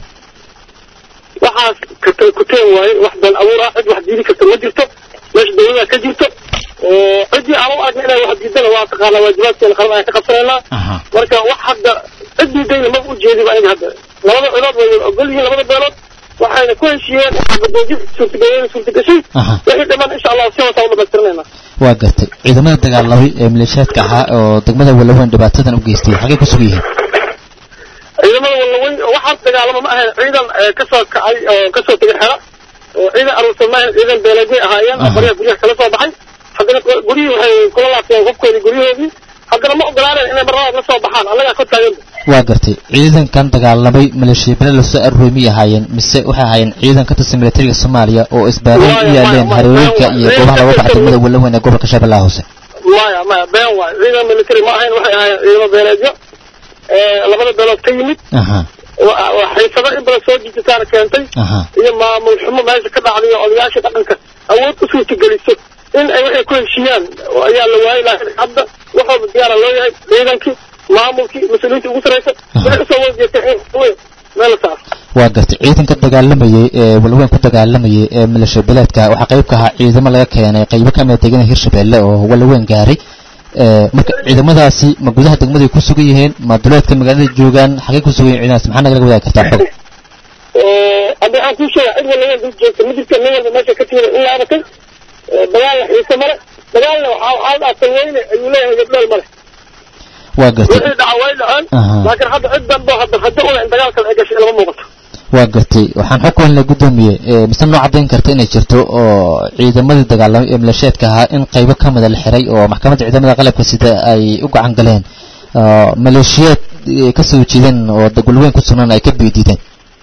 waxaas katay kuteen waaye wax been abuur ah cid wax diidi karta ma jirto meesha dawlada ka jirto oo ciddii aan u argna inay wax diidana waa taqaanaa waajibaadkeena qaran ayaan ka qabsanaynaa marka wax hadda cid diidayna ma ujeediba aniga hadda labada cilood way ogol yihiin labada beelood waxayna ku heshiiyeen xabadoojin suurtageeyeen suurtagashay wixii dhiman insha allah si hoose u dhamaystirnayna waa gartay ciidamada dagaalamay ee maleeshiyaadka ahaa oo degmada walaweyn dhibaatadan u geystay xagay ku sugan yihiin ciidamada walaweyn waxaas dagaalama ma ahayn ciidan kasoo kacay oo kasoo tegay xera oo ciidan aruursan ma ahayn ciidan beeleedyay ahaayeen oo baryaha guryaha kala soo baxay haddana guryihii waxay kula laabteen hubkoodii guryahoodii haddana ma ogolaaneen inay marlabaad la soo baxaan annagaa ka taaganba waa gartay ciidankan dagaalamay maleeshiya bele lasoo aruuray miyay ahaayeen mise waxay ahaayeen ciidan ka tirsan militariga soomaaliya oo isbaaray u yaaleen hareerooyinka iyo goobaha laga baxa degmada walaweyn ee gobolka shabeellaha hoose maya maya been waayo ciidan military ma ahayn waxay ahaayeen ciidamo beeleedyo labada beelood ka yimid xiisado in badan soo jijitaana keentay iyo maamul xumo meesha ka dhacday iyo odayaasha dhaqanka awood u suurtageliso in ay waxay ku heshiiyaan ayaa la waayay laakiin hadda waxooda diyaara loo yahay ciidankii maamulkii mas-uuliyiintii ugu saraysa waxay usoo wada jeesteen meel la saaro waa gartay ciidanka dagaalamayay ee walaweyn ku dagaalamayay ee maleeshiya beeleedka waxaa qayb ka ahaa ciidamo laga keenay qaybo ka mida degana hirshabeelle oo walaweyn gaaray marka ciidamadaasi ma gudaha degmaday ku sugan yihiin ma duleedka magaalada joogaan xagay ku sugan yihin ciidamadaasi maxaa nagala wadaagi kartaa xog hadda waxaan kuu sheega cid walaweyn dul joogta ma jirto nin walba meesha ka timida in la abatay dagaalna xiise male dagaalna waxaa dhaafay weyne ayuu leeyahay gabdheel male waa gartay wixii dhaca way dhaceen laakiin hadda cid danbo hadda rajo una in dagaalkan ay gashay lama muuqato waa gartay waxaan xog ku helnay guddoomiye mise noo caddayn karta inay jirto oo ciidamadii dagaalamay ee maleeshiyaadka ahaa in qaybo ka mida la xiray oo maxkamadda ciidamada qalabka sida ay u gacan galeen maleeshiyaad ka soo jeedeen oo walaweyn ku sugnaan ay ka biidiideen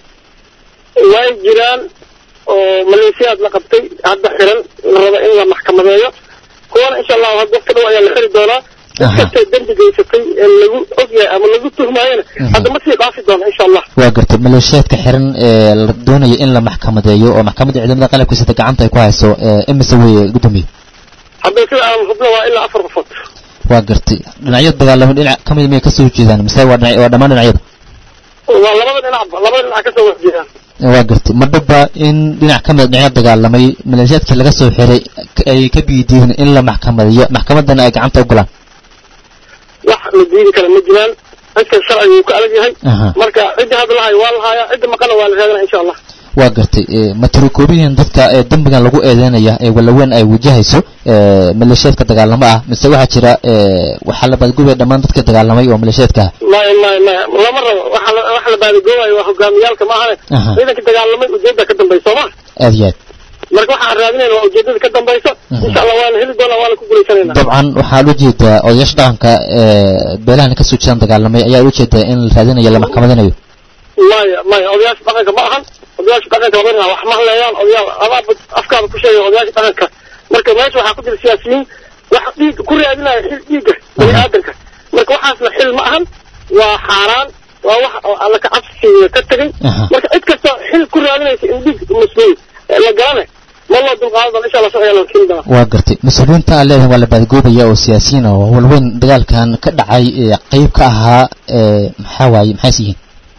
way jiraan oo maleeshiyaad la qabtay hadda xiran la raba in la maxkamadeeyo kuwana insha allahu hadda waqti dhow ayaa la xiri doonaa cid kastee dembi geysatay ee lagu ogyahay ama lagu tuhmaayana hadda ma sii dhaafi doona insha allah waa gartay maleeshiyaadka xiran ee la doonaya in la maxkamadeeyo oo maxkamadda ciidamada qalabka sida gacanta ay ku hayso imise weye gudoomiye hadda sida aan hubno waa ilaa afar qofood waa gartay dhinacyada dagaalamay dhinac ka mid miyay kasoo jeedaan mise waa dhinac waa dhammaan dhinacyada waa labada dhinacba labada dhinac kasoo horjeedaan waa gartay ma dhaba in dhinac ka mid dhinacyada dagaalamay maleeshiyaadkii laga soo xiray ay ka biidiin in la maxkamadeeyo maxkamaddana ay gacanta u galaan wax la diidi kara ma jiraan cidka sharciga wuu ka adag yahay marka cidda hadda lahayo waa lahaaya cidda maqana waa la raadana insha allah waa gartay ma tirokoobiyiin dadka ee dembigan lagu eedeynaya ee walaweyn ay wajahayso maleeshiyaadka dagaalamo ah mise waxaa jira waxaa la baadgubaya dhammaan dadka dagaalamay oo maleeshiyaadka ah maya maya maya lama rabo waxa la waxa la baadagoobayo waa hogaamiyaalka ma ahane ciidanka dagaalamay ujeedda ka dambaysa soo ma aad iyo aad marka waxaan raadinayna waa ujeedada ka dambaysa insha allah waana heli doonaa waana ku guuleysanayna dabcan waxaa la ujeedaa odayaasha dhaqanka beelahana kasoo jeedan dagaalamay ayaa la ujeedaa in la raadinayo la maxkamadinayo maya maya odayaasha dhaqanka ma ahan odayaasha dhaqanka waa wax ma hadlayaan odayaal adaa afkaada ku sheegay odayaasha dhaqanka marka meesha waxaa ku jira siyaasiyiin wax dhiig ku raadinaya xil dhiigga bani aadanka marka waxaasna xil ma ahan waa xaaraan waa wax alla ka cabsiga ka tegay marka cid kasta xil ku raadinaysa in dhiig mas-uul la garane ma loo dulqaadan doona insha allah sharciga loo keeni doona waa gartay mas-uuliyiinta aan leedahay waa la baadgoobaya oo siyaasiyiin oo walweyn dagaalkan ka dhacay qeyb ka ahaa maxaa waaye maxays yihiin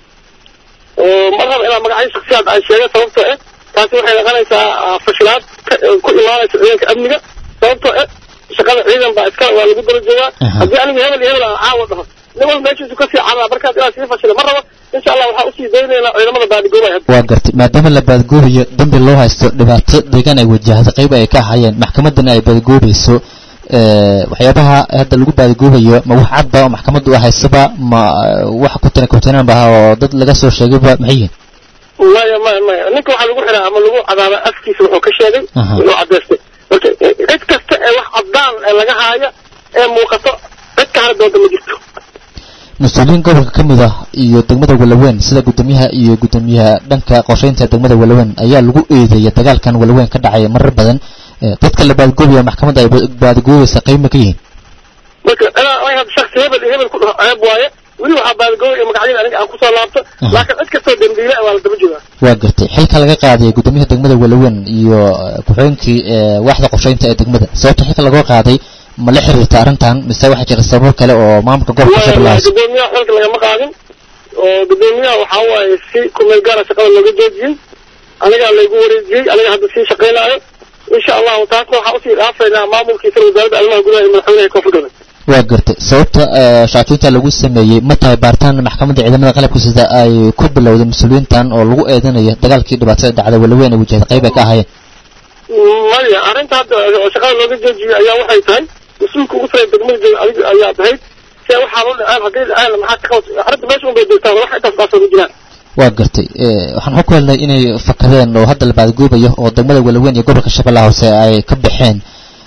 mar raba inaa magacyo shaksiyaad ay sheega sababtoo eh taasi waxay noqonaysaa fashilaad ku imaanaysa ciidanka amniga sababtoo eh shaqada ciidan baa iska waa lagu daba joogaa haddii aniga hebel iyo hebel aan caawa dhaho nin walba meeshiisu kasii cadaa markaas inaa sii fashila ma rabo insha allah waxaa usii daynaynaa ciidamada baadigoobaya waa gartay maadaama la baadgoobayo dambi loo haysto dhibaato deegaan ay wajahdo qayb ay ka ahayeen maxkamaddana ay baadgoobayso waxyaabaha hadda lagu baadagoobayo ma wax cadba oo maxkamaddu u haysaba ma wax kutana kutanan baha oo dad laga soo sheegayba maxay yihiin maya maya maya ninka waxaa lagu xiraa ama lagu cadaaba afkiisa wuxuu ka sheegay wuxuu cadaystay marka cid kasta ee wax caddaan ee laga haayo ee muuqato cid ka hara doonta ma jirto mas-uuliyiin gobolka ka mid ah iyo degmada walaweyn sida guddoomiyaha iyo guddoomiyaha dhanka qorsheynta degmada walaweyn ayaa lagu eedeeyay dagaalkan walaweyn ka dhacaya marar badan dadka la baadgoobaya maxkamadda ay baadgoobaysa qayb ma ka yihiin marka inaa had shaksi hebel iyo hebel ku dhaho ceeb waaye weli waxaa baadgoobaya magacyada aniga aan kusoo laabto laakiin cid kastoo dembiile waa la daba joogaa waa gartay xilka laga qaadaya guddoomiyaha degmada walaweyn iyo ku-xigeenkii waaxda qorsheynta ee degmada sababta xilka laga qaaday ma la xiriirta arrintan mise waxaa jira sababo kale oo maamulka gobolka shabeellaha gudoomiyaha xilka lagama qaadin oo gudoomiyaha waxaa waaye si kumeel gaara shaqada looga joojiyey anigaa laygu wareejiyey aniga hadda sii shaqaynaayo insha allahu taasna waxaa usii dhaafaynaa maamulkiisa wasaaradda arrimaha gudaha iyo madaxweynaha koonfur galbeed waa gartay sababta shaacinta lagu sameeyey ma tahay baaritaan maxkamadda ciidamada qalabka sida ay ku bilowday mas-uuliyiintan oo lagu eedanayo dagaalkii dhibaatada dhacda walaweyn ay wajahda qayb ay ka ahaayeen maya arrinta hadda shaqada looga joojiyey ayaa waxay tahay mas-uulka ugu sarey degmada jooga adiga ayaa ahayd se waxaa loo dhaceen haddii dhaceen maxaa ka qabta arrinta meesha un bay joogtaan wax intaas baasoo ku jiraan waa gartay waxaan xog ku helnay inay fakadeen oo hadda la baadgoobayo oo degmada walaweyn iyo gobolka shabeellaha hoose ay ka baxeen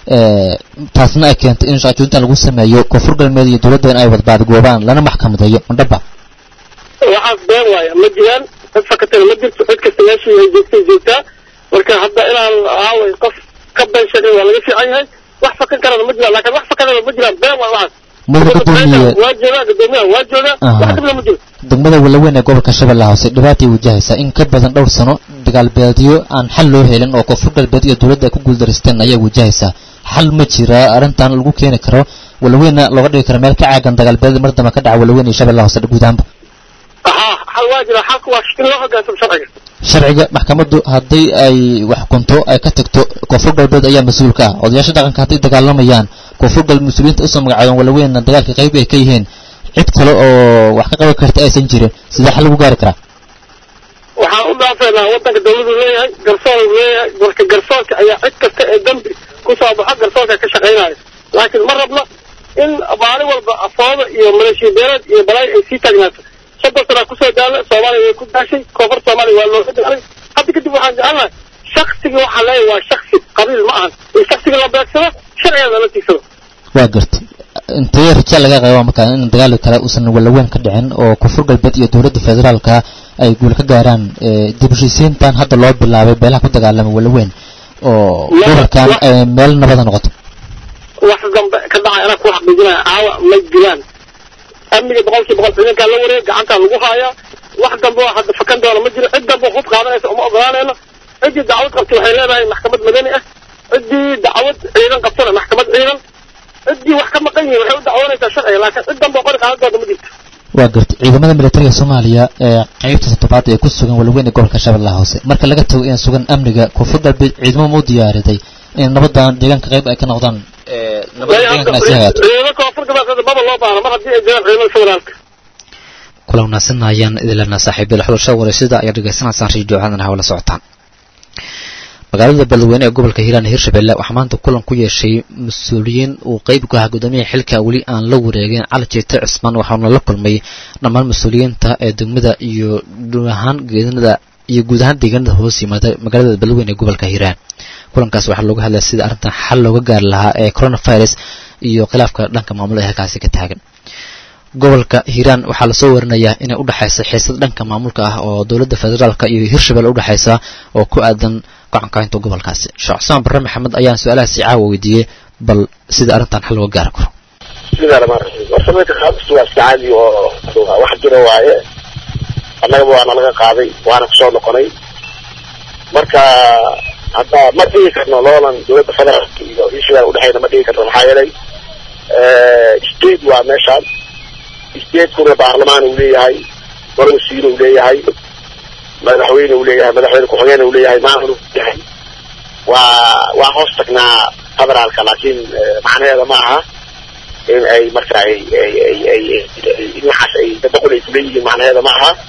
taasna ay keentay in shaajointan lagu sameeyo koonfur galmeed iyo dowladda in ay wad baadgoobaan lana maxkamadeeyo mandhaba waxaas been waaya ma jiraan cid fakatana ma jirto cid kasta meeshii ay joogtay joogtaa marka hadda inaan aaway qof ka been sheegay waa laga fiican yahay wax fakan karana ma jiraan laakiin wax fakanana ma jiraan been waa waxaas mudane gudoomiye waa joogaa gudoomiyaha waa joogaa wax dhibna ma jiro degmada walaweyn ee gobolka shabeellaha hoose dhibaatay wajahaysaa in ka badan dhowr sano dagaalbeedyo aan xal loo helin oo koonfur galbeed iyo dowladda ay ku guuldareysteen ayaa wajahaysaa xal ma jira arrintan lagu keeni karo walaweyna looga dhigi karo meel ka caagan dagaalbeed mar dambe ka dhaca walaweyn iyo shabeellaha hoose guud ahaanba haa xal waa jira xalku waa in loo hoggaansamo sharciga sharciga maxkamaddu haddii ay wax kunto ay ka tagto koonfur galbeed ayaa mas-uul ka ah odayaasha dhaqanka hadday dagaalamayaan koonfur galbeed mas-uuliyiinta usoo magacaabeen walaweyna dagaalka qayb ay ka yihiin cid kale oo wax ka qaban karta aysan jirin sidee xal lagu gaari karaa waxaan u dhaafeynaa waddanka dawladu leeyahay garsoor leeyahay marka garsoorka ayaa cid kasta ee dambi kusoo baxo garsoorka ka shaqaynayo laakiin ma rabno in maalin walba afooda iyo maleeshiya beeleed iyo balaayo ay sii taagnaato soddon sanaa kusoo daala soomaaliya way ku daashay koonfur soomaaliya waa looga daalay hadda kadib waxaan jecelnahay shaksigii waxaa leeyahay waa shaksi qabiil ma ahan in shaksiga la beegsado sharcigeeda la tigsado waa gartay intee raja laga qaba markaa in dagaal kale uusan walaweyn ka dhicin oo koonfur galbeed iyo dowladda federaalka ay guul ka gaaraan dib heshiisiintan hadda loo bilaabay beelaha ku dagaalamay walaweyn oo gobolkan ay meel nabada noqoto wax dambe ka dhacay anaa ku xaqiijinaya caawa may jiraan amniga boqolkii boqol ciidankaa la wareeg gacantaa lagu haayaa wax dambe oo hadda fakan doona ma jiro cid dambe hub qaadanaysa uma ogolaanayno ciddii dacwad qabtay waxay leedahay maxkamad madani ah ciddii dacwad ciidan qabtana maxkamad ciidan ciddii wax ka maqan yihiin waxay u dacwoonaysaa sharciga laakiin cid dambe oo qori qaadan doonta ma jirto waa garta ciidamada militariga soomaaliya ee qaybta toddobaad ee ku sugan walweyne gobolka shabeellaha hoose marka laga tago inay sugan amniga koonfur galbeed ciidamo ma u diyaariday in nabadan deegaanka qayb ay ka noqdaan nabada deegaankana si hagaato ciidamada koonfur galbeed maba loo baahno mar haddii ay jiraan ciidamada federaalka kula wanaagsan ayaan idin leenaha saaxiibyada xulasha wareysada ayaa dhegaysanaysaan radio caadan hawla socotaan magaalada beledweyne ee gobolka hiiraan hirshabelle waxaa maanta kulan ku yeeshay mas-uuliyiin uu qeyb ku ahaa guddoomiyaha xilka weli aan la wareegin cali jeete cismaan waxaana la kulmay dhammaan mas-uuliyiinta ee degmada iyo guud ahaan geedanada iyo guud ahaan deegaanada hoos yimaada magaalada beledweyne ee gobolka hiiraan kulankaas waxaa looga hadlaya sida arrintan xal looga gaari lahaa ee coronavirus iyo khilaafka dhanka maamul ee halkaasi ka taagan gobolka hiiraan waxaa lasoo warinayaa inay udhexaysa xiisad dhanka maamulka ah oo dowladda federaalka iyo hirshabelle udhexaysa oo ku aadan gacankainta gobolkaasi sheekh cusmaan barre maxamed ayaan su-aalahaasi caawa weydiiyey bal sida arrintan xal looga gaari karo bismillahi rahmaan rahiim horta meelka qaadistu waa iska caadi oo wax jira waaye annagaba waana laga qaaday waana kusoo noqonay marka hadda ma dhigi karno loolan dowladda federaalka iyo hirshabelle udhexeyna ma dhigi karno maxaa yeelay state waa meeshaan stateskuna baarlamaan uu leeyahay golo wasiir uu leeyahay madaxweyne uu leeyahay madaxweyne ku-xigeen uu leeyahay maamul uu leeyahay waa waa hoos tagnaa federaalka laakiin macnaheeda ma aha in ay marka ay ay ay ay dhinacaas ay dadaqul ay kuleeyihiin macnaheeda ma aha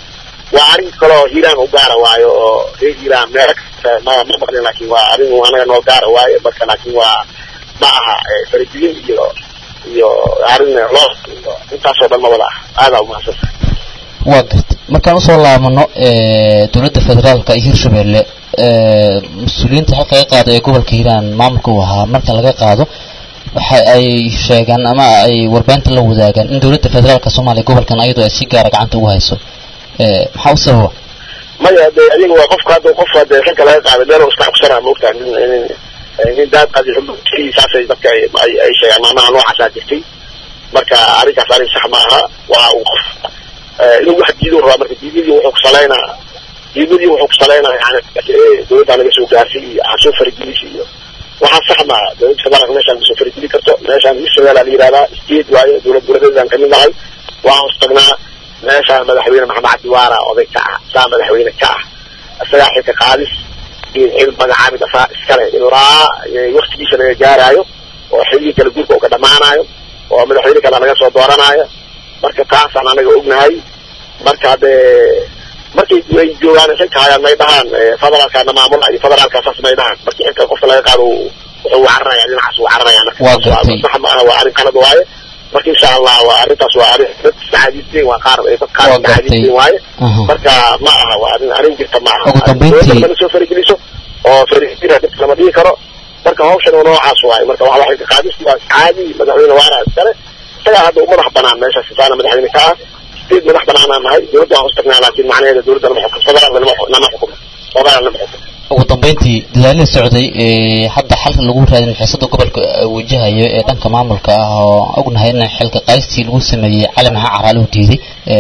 waa arrin kaloo hiiraan u gaara waayo oo reer hiiraan meelo kasta ma ma maqlin laakiin waa arrin anaga noo gaara waayo marka laakiin waa ma aha faradigin iyo iyo arrin loo iyo intaasoo dhan ma wada ah aadaa umahadsantahay waa garta markaan usoo laabano dowladda federaalka iyo hirshabelle mas-uuliyiinta xilka laga qaado ee gobolka hiiraan maamulka uu ahaa marka laga qaado waxa ay sheegaan ama ay warbaahinta la wadaagaan in dowladda federaalka soomaaliya gobolkan ayadoo ay si gaara gacanta ugu hayso maxaa u sababa maya de adiga waa qofka hadda qof hadee xilka laga qaaday meel iska cugsanaa maogtaa nin nin nin daad qadi saasay dadka ay ay sheegaan maamaha noocaasaa jirtay marka arrinkaas arrin sax ma aha waa uu qof inuu wax diido rabaa marka diidadii wuxuu ku salaynaa diidadii wuxuu ku salaynaa yani dowladda laga soo gaarsiy iyo ha soo faragelisi iyo waxaa sax ma aha dowladda federaalka meeshaan kasoo farageli karto meeshaan hirshabelle la yihahdaa state waayo dowlad goboleedeedaan kamid nahay waa hoos tagnaa meeshaan madaxweyne maxamed cabdi waara oday ka ah saa madaxweyne ka ah isagaa xilka qaadis iyo xil magacaabid asaa iskale ilaa waktigiisa laga gaaraayo oo xilligii kala guurka uu ka dhamaanayo oo madaxweyne kale laga soo dooranaayo marka taasaan anaga ognahay marka hadee markay ay joogaan xilka hayaan may dhahaan federaalkaana maamula iyo federaalka saas may dhahaan markii xilka qofka laga qaado wuxuu cararaya dhinacaas uu cararaya Waa gartay. sax ma aha waa arrin qalad waaye marka insha allah waa arrintaas waa arrin dad istacaadiisteen waa qaar dad qaar Waa gartay. istacaadiisteen waaye Aha. marka ma aha waa arrin arrin jirta ma aha Ugu dambeyntii- Dowladda kala soo farigeliso oo farigeliha dadka lama dhigi karo marka hawshan waa noocaas waaye marka waxa waxay ka qaadis waa caadi madaxweyne waara iskale isagaa hadda u madax banaan meesha sifaana madaxweyne ka ah state madax banaanaan nahay dowladda waan hoos tagnaa laakiin macnaheeda dowladda lama xukumo federaalka lama xu- lama xukumo federaal lama xukumo ugu dambeyntii dadaalada socday ee hadda xalka lagu raadin xiisada gobolka ay wajahayo ee dhanka maamulka ah oo ognahay in xilka qaystii lagu sameeyey cali maxaa caraale u diiday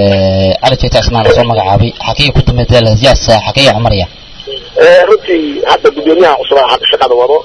cali jeeta ismaan lasoo magacaabay xaqiiqa ku dambeey dadaaladaas yaasa xaqiiqa cumaraya Eh, runtii hadda guddoomiyaha cusub aa hadda shaqada wado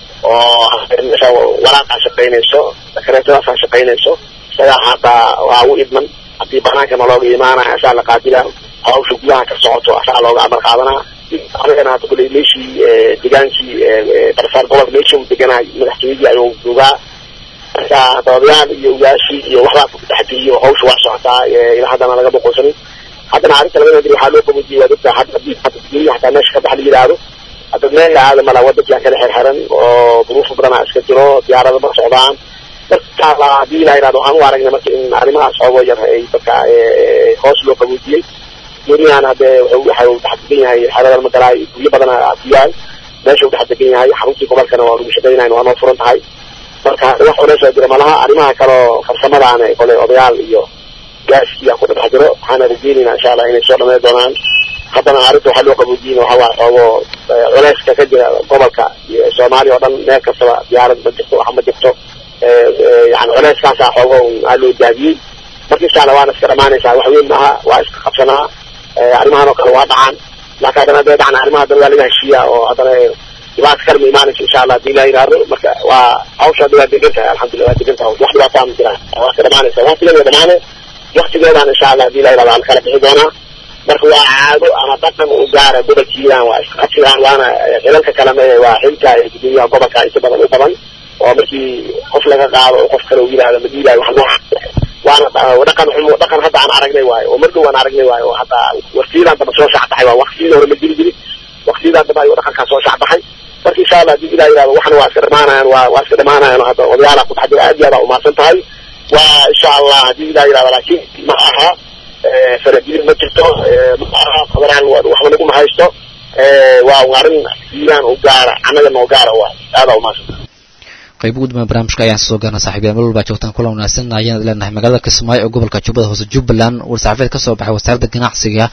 oo meesha waraaqaa shaqaynayso sakareetadaasaa shaqaynayso isagaa hadda waa u idman haddii banaankana looga imaanaya asaa la qaadilaa hawsha gudaha ka socoto asaa looga amar qaadanaa anigana hadda kuley meeshii eh, degaankii barsaar gobolka meeshii uu deganahay madaxtooyadii ayuu joogaa marka hadda odayaal iyo ugaashii iyo waxbaa ku dhexgeliyo hawsha waa socotaa eh, ilaa haddana laga boqolsanin haddana arrinta laga nadiri waxaa loo qabojiyey waa dadka hadda haddii hadda guryaha hataa meesha ka bax la yidhaahdo hadda meel la aada mala wadankaa kala xirxiran oo duruufo badanaa iska jiro diyaarada ma socdaan marka la haddii la yidhahdo waxaan u aragnay marka in arrimahaas xoogo yar ay dadka eh, hoos loo qaboojiyey guryahan hadde wuxuu waxa uu dhex degan yahay xerada magalaay guryo badana afiyaan meesha uu dhex degan yahay xaruntii gobolkana waa lagu shaqaynayn waa noo furan tahay marka wax culeys oo jira malaha arrimaha kaloo farsamadaana kole odayaal iyo gaaskiyaa ku dhex jiro waxaana rajeynaynaa insha allah inay soo dhamay doonaan haddana arrinta waxaa loo qaboojiyey waxa waa xoogo culeyska ka jira gobolka iyo soomaaliya oo dhan meel kastaba diyaarad ma jirto wax ma jirto yani culeyskaasaa xoogo aa loo daadiyey marka insha allah waana iska dhamaanaysaa wax weyn maaha waa iska qabsanaa arrimahan oo kale waa dhacaan laakiin haddana hadday dhacaan arrimaha haddana waa laga heshiiyaa oo haddana dhibaata kale ma imaanayso insha allah hadii la yidhaahdo marka waa hawsha hadda waa degan tahay alxamdulillah waa degan tahay wax dhibaataa ma jiraan waa iska dhamaanaysa waktigeeda dhamaane waktigeedaan insha allah hadii la yidhahdo aan kala bixi doonaa marka waa caado ama dhaqan u gaara gobolka hiiraan waa iska qabsidaan waana xilalka kaleme waa xilka gudoomiyaha gobolka inta badan u badan oo markii qof laga qaado oo qof kale uu yidhahdo ma diilayo wax nooca waana dhaqan xumo dhaqan hadda aan aragnay waayo oo mar dhow aan aragnay waayo oo hadda waqtiyadan daba soo shacbaxay waa waqtiyadii hore ma jiri jirin waqtiyadan daba ayuu dhaqankaa soo shacbaxay marka insha allah hadii ilah yidhahdo waxna waa iska dhamaanayaan waa waa iska dhamaanayaan hadda odayaala ku dhex jira aad iyo aad aa umahadsan tahay waa insha allah hadii ilah yidhahdo laakiin ma aha farajilin ma jirto ma aha federal waxba naguma haysto waa arrin hiiraan u gaara annaga noo gaara waa aadaa umahadsan tahay qayb ugu dambeya barnaamijka ayaan soo gaarna saxiibyaal meel walbaa joogtaan kulan wanaagsan ayaan leenahay magaalada kismaayo ee gobolka jubbada hoose jubbaland war-saxaafeed ka soo baxay wasaaradda ganacsiga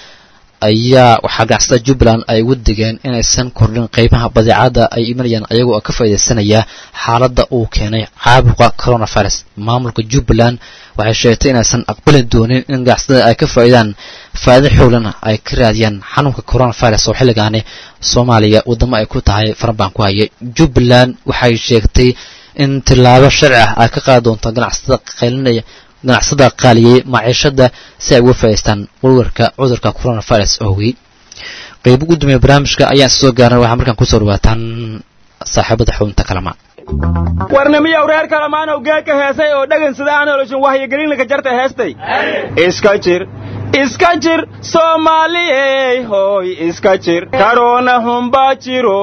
ayaa waxaa ganacsatada jubbaland ay ugu digeen inaysan kordhin qeybaha badeecada ay imanayaan ayagoo oo ka faaidaysanaya xaaladda uu keenay caabuqa coronavirus maamulka jubbaland waxay sheegtay inaysan aqbali doonin in ganacsatada ay ka faa'iidaan faa'ido xoolan ay ka raadiyaan xanuunka coronavirus oo xilligaani soomaaliya waddamo ay ku tahay farabaan ku hayay jubbaland waxay sheegtay in tillaabo sharci ah ay ka qaadi doonto ganacsatada qaylinaya ganacsada qaaliyey maciishada si ay uga faa'idaystaan warwarka cudurka coronavirus oogii qayb ugu dambeeya barnaamijka ayaan soo gaarnay waxaa markaan kusoo dhawaataan saaxiibada xubinta kalamaan warnamiyow reer kalamaanow geedka heesay oo dhegan sida aan oloshin wahyigelinlaka jarta heestay iska jir iska jir soomaaliyey hooy iska jir karoona humbaa jiro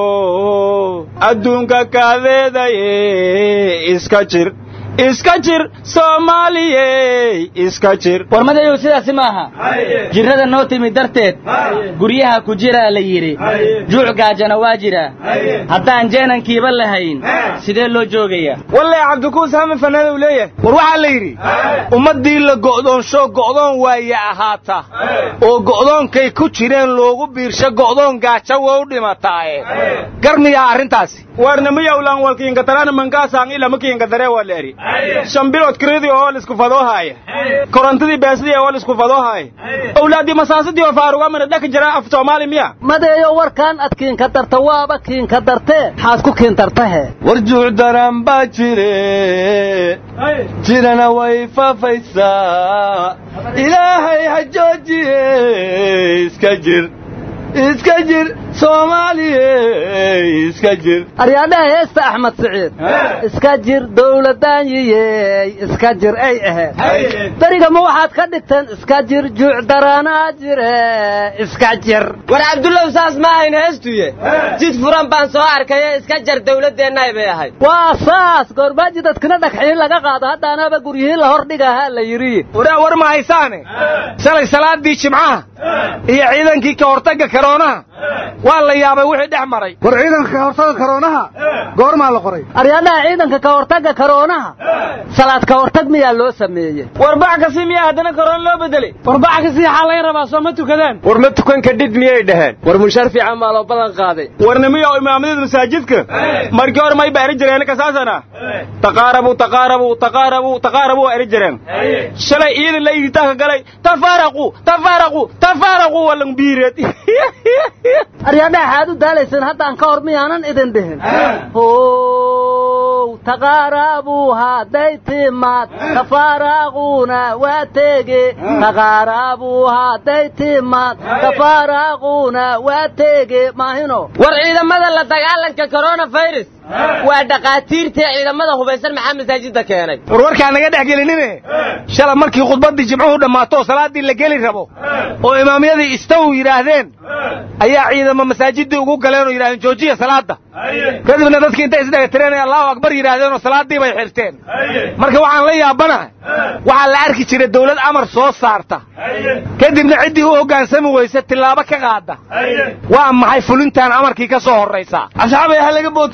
adduunka kaadeedaye iska jir iska jir soomaaliyey iska jir warmadayow sidaasi maaha jirrada noo timi darteed guryaha ku jiraa la yidhi juuc gaajana waa jiraa haddaan jeenankiiba lahayn sidee loo joogayaa walle cabdikuus hame fanaanow leeyahay war waxaa la yidhi ummaddii la go'doonsho go'doon waaya ahaata oo go'doonkay ku jireen loogu biirsho go'doon gaajo waa u dhimataaye garmiyaa arrintaasi warnamiyowlan walkiinkatarana mankaasaan ilamakiinkadaree waa leeri shan bilood kiradii oo lisku fadoohaaya korontadii beesadii oo lisku fadoohaaya owlaadii masaasadii oo faarugamana dhaka jira af soomaali miya madeeyo warkaan ad kiinka darta waaba kiinka dartee maxaad ku kiintartahe war juuc daran baa jire jirana way faafaysaa ilaahay ha joojiye iska jir iska jir soomaaliye iska jir aryaadhaha heesta axmed siciid iska jir dawladdaanyiyey iska jir ay ahayd beriga ma waxaad ka dhigteen iska jir juuc daraanaa jire iska jir war cabdullow saas ma ahayn heestuye jid furan baan soo arkaye iska jar dawladdeennaay bay ahayd waa saas goormaaji dadkina dhagxiin laga qaado haddaanaba guryihii la hordhigahaa la yidhi waraa war ma haysaane shalay salaadii jimcaha iyo ciidankii ka hortagga karoonaha waa la yaabay wixii dhex maray war ciidanka ka hortagga karoonaha goormaa la qoray aryaadhaha ciidanka ka hortagga karoonaha salaad ka hortag miyaa loo sameeyey war bax kasi miyaa haddana karoon loo bedelay war bax kasi xaa laga rabaa soo ma tukadaan war ma tukan kadhid miyay dhaheen war mushaar fiican baa loo ballan qaaday warnimiyow imaamyada masaajidka markii hore may ba eri jireen kasaasana taqaarabu taqaarabu taqaarabu taqaarabu waa eri jireen shalay ciidan la iditaanka galay tafaaraqu tafaaraqu tafaaraqu walang biireed aryaadhaha xaad u daalayseen haddaan ka hor miyaanan idin dhihin how taqaarabu hadday timaad tafaaraquuna waa teege taqaarabu hadday timaad tafaaraquuna waa teege maahino war ciidamada la dagaalanka coronavirus waa dhakhaatiirtii ciidamada hubaysan maxaa masaajidda keenay war warkaan naga dhex gelinine shala markii khudbaddii jimcuhu dhammaato oo salaaddii la geli rabo oo imaamyadii istaw yidhaahdeen ayaa ciidamo masaajiddii ugu galeen oo yidhahdeen joojiya salaadda kadibna dadkii intay isdhegatireen ee allahu akbar yidhaahdeen oo salaaddii bay xirteen marka waxaan la yaabanahay waxaa la arki jiray dawlad amar soo saarta kadibna ciddii u hoggaansami weyse tillaabo ka qaada waa maxay fulintaan amarkii ka soo horraysaa asxaabay ha laga bootiyin oo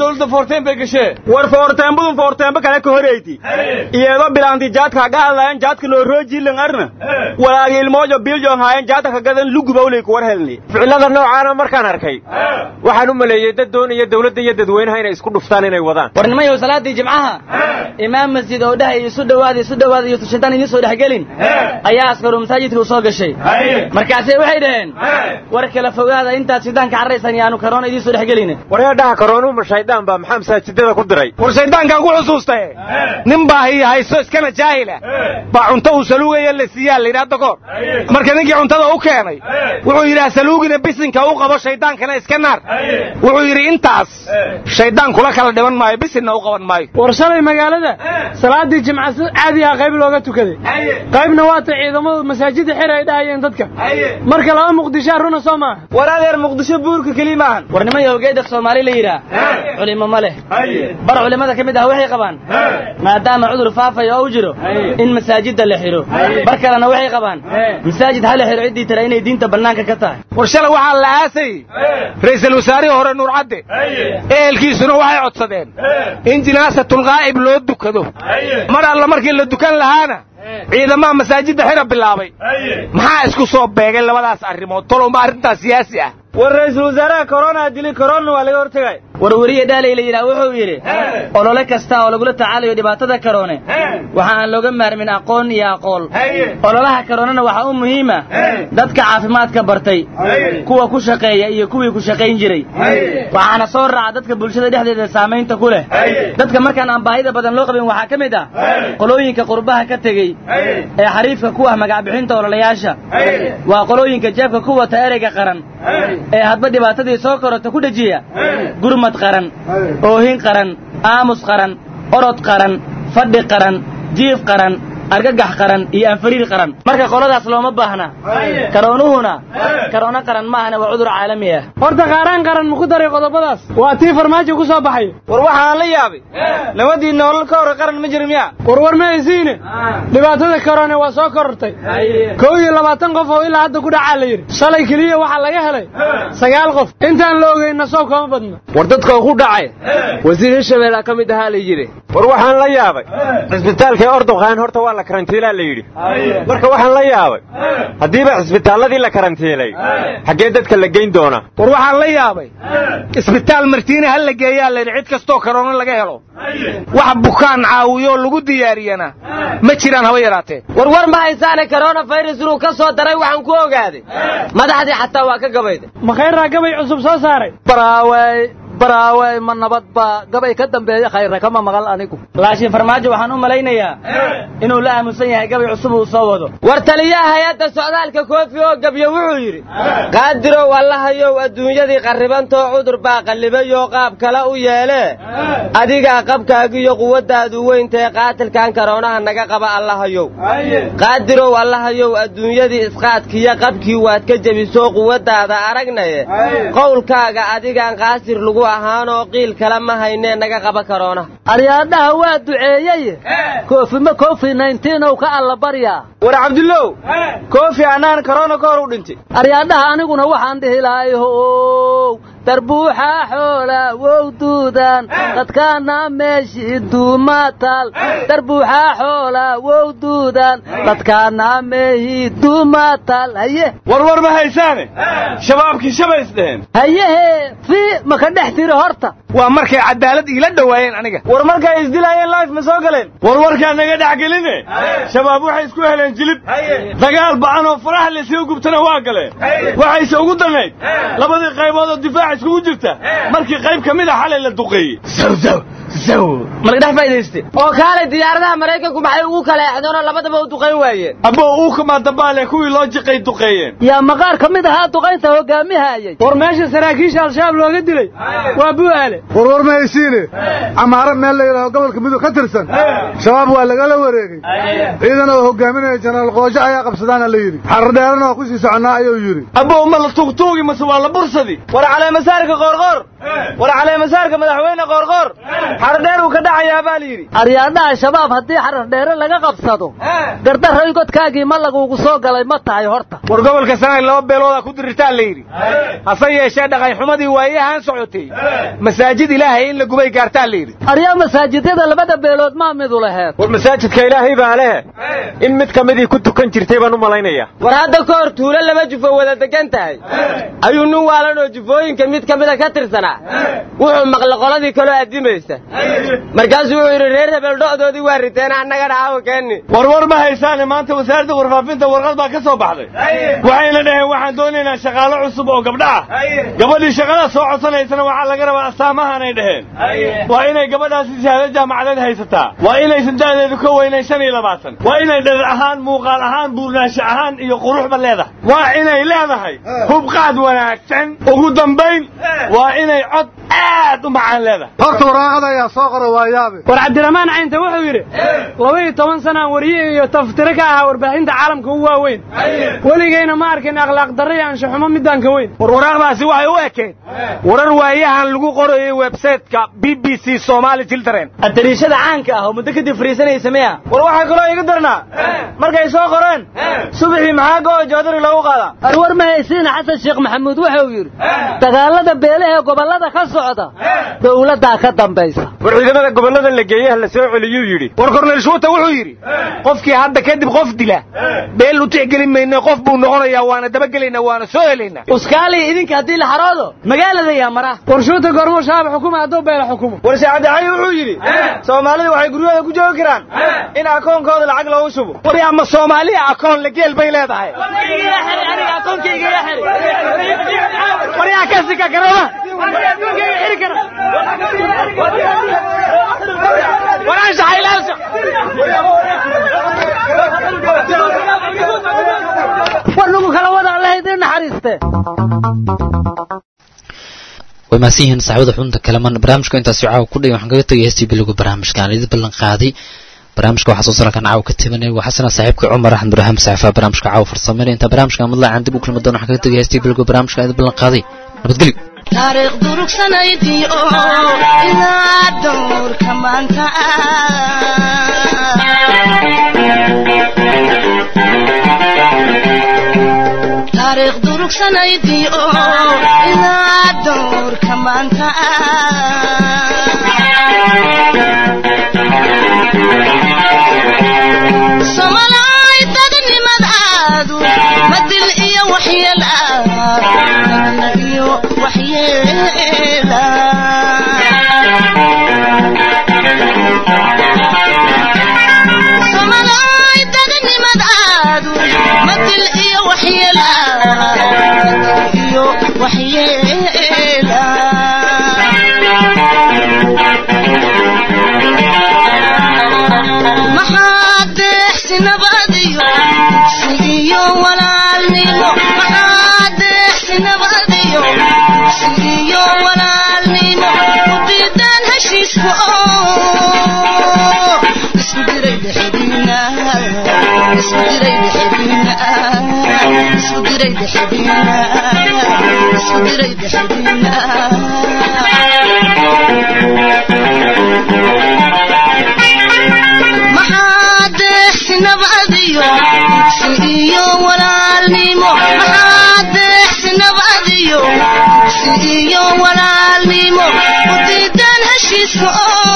dowladda foorteen bay gashee war foorteenbadun foorteenba kale ka horeyti iyadoo bilaanti jaadka haga hadlayan jaadka loo roojiilan arna walaagi ilmoojo biljon haayan jaadka kagadan lugubawley kuwar helni ficilada noocaana markaan arkay waxaan u maleeyey dad doonaya dowladda iyo dadweynaha inay isku dhuftaan inay wadaan war nimayow salaadii jimcaha imaam masjid oo dhahay isu dhowaada isu dhowaada iyo tushintaan idiin soo dhexgelin ayaa askaru masaajidka u soo gashay markaasay waxay dhaheen war kala fogaada intaad shidaanka carraysan yaanu karoona idiin soo dhexgelin wareedhaha karoonuhu ma shaydaan baa maxaa masaajidada ku diray war shayddaankaan ku xusuustaye nin baa hiyo hayso iskana jaahila baa cunto uu saluugaya la siiyaa layidhi hadda koor marka ninkii cuntada u keenay wuxuu yidhaha saluugina bisinka u qabo shayddaankana iska naar wuxuu yidhi intaas shayddaan kula kala dhiban maayo bisinna u qaban maayo war shalay magaalada salaadii jimca si caadi ah qayb looga tukaday qaybna waata ciidamadu masaajida xir ay dhahayeen dadka marka laba muqdishaa runa soo maaha war adeer muqdisho buurka keli maahan war nimayow geeda soomaali la yidhaah culimo ma leh bar culimmada ka mid ah waxay qabaan maadaama cudur faafaya oo u jiro in masaajidda la xidho bar kalena waxay qabaan masaajid ha la xidho ciddii tale inay diinta bannaanka ka tahay war shalay waxaa la aasay ra'iisul wasaarihii hore nuur cadde ehelkiisuna waxay codsadeen in jinaasatul qaa'ib loo dukado mar alla markii la dukan lahaana ciidamaha masaajidda xira bilaabay maxaa isku soo beegay labadaas arrimood tolowma arrintaas siyaasi ah war ra'iisul wasaaraha korona dili korona waa laga hortegay war weriye dhaalay la yidhaah wuxuu yidhi olole kasta oo lagula tacaalayo dhibaatada karoone waxa aan looga maarmin aqoon iyo aqool ololaha karoonana waxaa u muhiima dadka caafimaadka bartay kuwa ku shaqeeya iyo kuwii ku shaqayn jiray waxaana soo raaca dadka bulshada dhexdeeda saamaynta ku leh dadka markaan aan baahida badan loo qabin waxaa ka mid ah qolooyinka qurbaha ka tegey ee xariifka ku ah magacbixinta ololayaasha waa qolooyinka jeebka ku wata ereyga qaran ee hadba dhibaatadii soo korota ku dhejiya gurmad qaran oohin qaran aamus qaran orod qaran fadhi qaran jiif qaran argagax qaran iyo anfariir qaran marka qoladaas looma baahna karoonuhuna karoono qaran maahana waa cudur caalami ah horta qaaraan qaran muku daray qodobadaas waa tii farmaajo ku soo baxay war waxaan la yaabay nabadii noolal ka hore qaran ma jira miya war war ma haysiine dhibaatada karoone waa soo korortay kow iyo labaatan qof oo ilaa hadda ku dhacaa la yidhi shalay keliya waxaa laga helay sagaal qof intaan la ogeynna soo kama badno war dadka ku dhacay wasiir hirshabeellea ka mid ahaa la yidhi war waxaan la yaabay cisbitaalka ordoqaan horta waa la karantiilaa la yidhi marka waxaan la yaabay haddiiba cisbitaalladii la karantiilay xaggee dadka la geyn doona war waxaan la yaabay isbitaal martiine ha la geeyaa layidhi cid kastoo karoono laga helo wax bukaan caawiyo lagu diyaariyana ma jiraan haba yaraatee war war ma haysaane corona virus inuu ka soo daray waxaan ku ogaaday madaxdii xataa waa ka gabayday ma khayraa gabay cusub soo saaray baraawey baraawey ma nabad baa gabay ka dambeeya khayra kama maqal anigu laakiin farmaajo waxaan u malaynayaa inuu la aamusan yahay gabay cusub uu soo wado war taliyaha hay-adda socdaalka koofi oo gabyo wuxuu yidhi qaadirow allahayow adduunyadii qarribantoo cudur baa qallibay oo qaab kale u yeelee adigaa qabkaagiyo quwaddaadu weyntae qaatilkan karoonaha naga qaba allahayow qaadirow allahayow adduunyadii isqaadkiyo qabkii waad ka jebisoo quwaddaada aragnaye qowlkaaga adigaan qaasir lagu ahaanoo qiil kale ma haynee naga qaba karoona aryaadhaha waa duceeyey koofima kofi nayntinow ka alla baryaa war cabdullow koofi annaan karoona ka hor u dhintay aryaadhaha aniguna waxaan dhihi lahay how darbuuxa xoola wow duudan dadkaana meeshii duumatal darbuuxa xoola wow duudan dadkaana meehii duumatal haye warwar ma haysaane shabaabkii shabays dheheen hayehe fi maka dhex tiri horta waa markay cadaalad iila dhowaayeen aniga war markay isdilaayeen life ma soo galeen warwarkaa naga dhex geline shabaab waxay isku heleen jilib dagaal ba'an oo faraha laysaga gubtana waa galeen waxayse ugu danayd labadii qaybood oo difaac iskugu jirta markii qayb ka mid a xalay la duqeeyey malaga dhex faa'iidayste oo kaalay diyaaradaha maraykanku maxay ugu kala exdeenoo labadaba u duqayn waayeen abbo uu kamaa dambaale kuwii loo jiqay duqeeyeen yaa maqaar ka mid ahaa duqaynta hogaamihayay war meesha saraakiisha al-shabaab looga dilay waa bu'aale warwar ma haysiine camaaro meel la yidhaaho gobolka mudug ka tirsan shabaab waa lagala wareegay ciidan oo hogaaminaya jenaraal qoojo ayaa qabsadaana la yidhi xardheerana waa ku sii soconnaa ayuu yidhi abbo ma la tuugtuugi mase waa la bursadi war caleemasaarka qoorqoor war caleemasaarka madaxweyne qoorqoor xardheer uu ka dhacayaa baa layidhi aryaadhaha shabaab haddii xarardheere laga qabsado gardarray godkaagii ma lagugu soo galay ma tahay horta war gobolka sanay laba beeloodaa ku dirirtaa la yidhi hase yeeshee dhaqanxumadii waayahan socotay masaajid ilaahay in la gubay gaartaa la yidhi aryaa masaajidyada labada beelood maa midu laheed war masaajidka ilaahay baa leh in mid ka midii ku tukan jirtay baan u malaynayaa war hadda ka hor tuulo laba jufo wada degan tahay ayuu nin waalan oo jufooyinka mid ka mida ka tirsanaa wuxuu maqla qoladii kaloo addimaysa markaasuu wuxuu yidhi reer hebel dho'doodii waa riteen annagana aawa keenni warwar ma haysaane maanta wasaaradda warfaafinta warqad baa ka soo baxday waxayna dhaheen waxaan doonaynaa shaqaalo cusub oo gabdha ah gabadhii shaqada soo codsanaysana waxaa laga rabaa astaamahanay dhaheen waa inay gabadhaasi shahaado jaamacadeed haysataa waa inaysan da'deedu ka weynayn shan iyo labaatan waa inay dhar ahaan muuqaal ahaan buurnaansho ahaan iyo quruxba leedahay waa inay leedahay hubqaad wanaagsan ugu dambayn waa inay cod aad u macaan leedahay horta waraaqada ayaa soo qora waa yaabe war cabdiraxmaan caynta wuxuu yidhi laba iyo toban sanaan wariye iyo taftire ka ahaa warbaahinta caalamka u waaweyn weligayna ma arkin akhlaaq darra iyo anshaxumo midaan ka weyn war waraaqdaasi waxay u ekeen warar waayahan lagu qorayay websayteka b b c somali children adariishada caanka ah oo muddo kadib fariisanaysa miya war waxaa kaloo iga darnaa markay soo qoreen subaxii maxaa go joodari loogu qaadaa arwar ma haysiina xasan sheekh maxamuud wuxuu yidhi dagaalada beelaha gobollada ka socda dowladdaa ka dambaysa war ciidamada gobollada la geeyaha la soo celiyuu yidhi war korneyl shuuta wuxuu yidhi qofkii hadda kadib qof dila beel u tixgelin mayna qof buu noqonayaa waana dabagelaynaa waana soo helaynaa uskaaliya idinka haddii la xaroodo magaalada yaa mara war shuuta goormuu shabaab xukuma hadduu beela xukumo war saacadaxay wuxuu yidhi soomaalidu waxay guryahooda ku joogi karaan in akoonkooda lacag loogu shubo war ama soomaaliya akoon la geel bay leedahay waryaa ka sika garaba war nagu kala wada allah idin naxariiste way mahadsan yihiin saxaabada xubinta kalaman barnaamijka intaasi caawa ku dhigay waxaan kaga tegay heestii bilowga barnaamijka aan idin ballan qaaday barnaamijka waxaa soo sarankan caawa ka tibanay waa xasana saaxiibka cumar axmed buraham saxiifaha barnaamijka caawa farsameynaya inta barnaamijka madla aan dib u kulmi doono waxaan kaga tegay heestii bilowga barnaamijka aan idin ballan qaaday nabadgelyo taariikh durugsanaydii oo ilaa dowrka maanta taariikh durugsanaydii oo ilaa dowrka maanta somalaay dadnimadaadu madil iyo waxyeel ah iyo waxyeela somalaay dadnimadaadu madil iyo waxyeel ah iyo waxyeela maxaa deexsi nabadiyo dugsi iyo walaalnimo maxaa deexsi nabadiyo dugsi iyo walaalnimo ku diidaan heshiiska oo isku diray dhexdiina isku diray dhexdiina isku diray dhexdiina isku diray dhexdiina maxaa deexsi nabadiyo dugsi iyo walaalnimo maxaa deexsi nabadiyo dugsi iyo walaalnimo ku diidaan heshiiska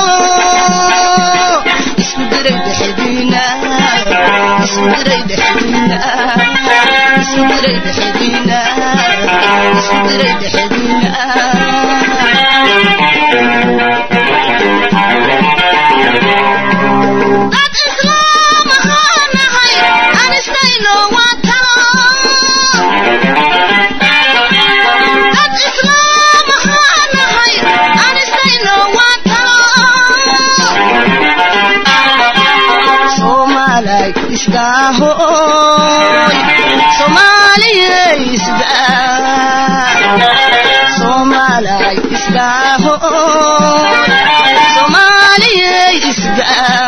oo isku diray dhexdiina isku diray dhexdiina isku diray dhexdiina isku diray dhexdiina dad islaam ahaan nahay aan isdayno waa talo dad islaam ahaan nahay aan isdayno waa talo soomaalay isdaahoy soomaaliyey isdaa soomaalay isdaahoy soomaaliyey isdaa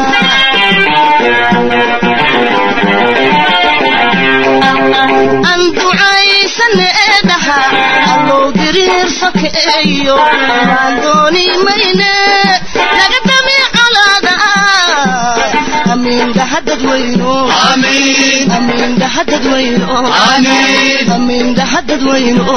aan ducaysane dhaha allow diriir sokeeyo waan dooni mayne amiin dhahadadweyno amiin amiin dhahadadweyno amiin amiin dhahadadweyno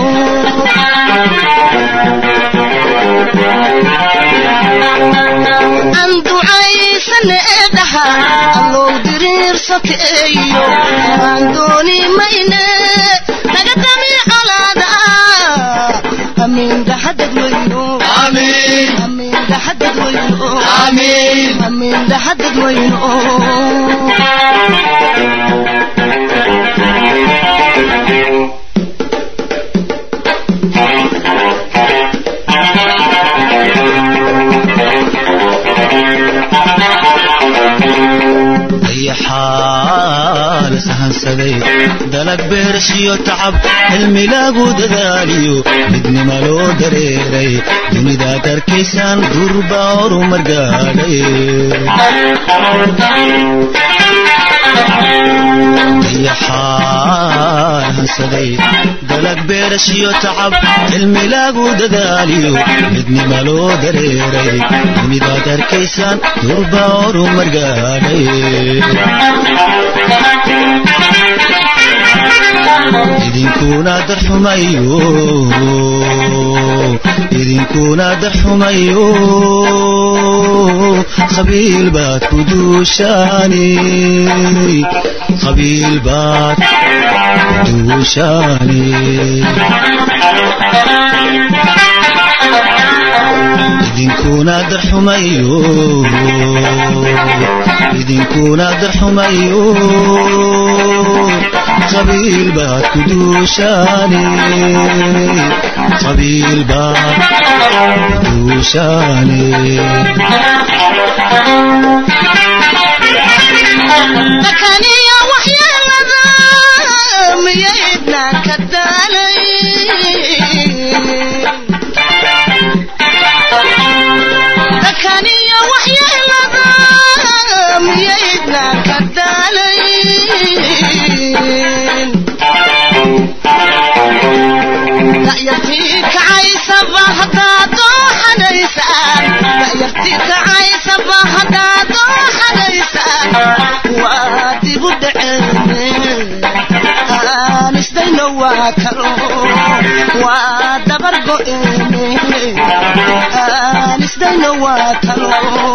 aan ducaysane dhaha allow diriir sokeeyo aan dooni mayne naga dami colaada amiin dhahadadweyno amiin amiin dhahadadweyno amiin amiin dhahadadweyno dayaxaa la sahansaday dalag beerashiyo tacab cilmi lagu dadaaliyo midnima loo dareeray dunidaad arkaysaan durba horumar gaadhay dayaxaa hansaday dalag beerashiyo tacab cilmi lagu dadaaliyo midnima loo dareeray dunidaad arkaysaan durba horumar gaadhay idinkuna darxumayo idinkuna darxumayo qabiil baad ku duushaani qabiil baad ku duushaani idinkuna darxumayo idinkuna darxumayo qabiil baad ku duushaani qabiil baad ku duushaani dakaniya waxyeelada miyaydnaan ka daalay dakaniya waxyeelada miyaydnaan ka daalay da'yartii kacaysaba haddaad dooxanaysaan da'yartii kacaysaba haddaad dooxanaysaan waa dibu dhaceen aan isdayno waa kalo waa dabar go'eene aan isdayno waa kalo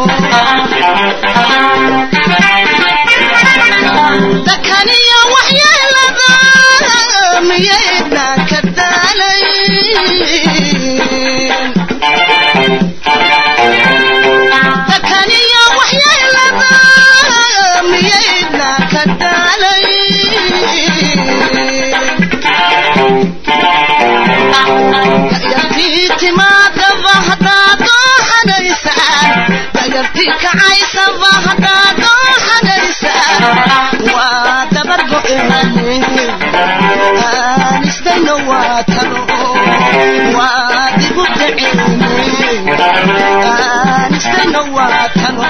dakaniya waxyeelada miyaydnaan ka daalay dakaniya waxyeelada miyaydnaan ka daalay da'yartii timaadaba haddaad dooxanaysaan da'yartii kacaysaba haddaad dooxanaysaan waa dabar go'eene aan isdayno waa kalo waa dibu dhaceene aan isdayno waa kalo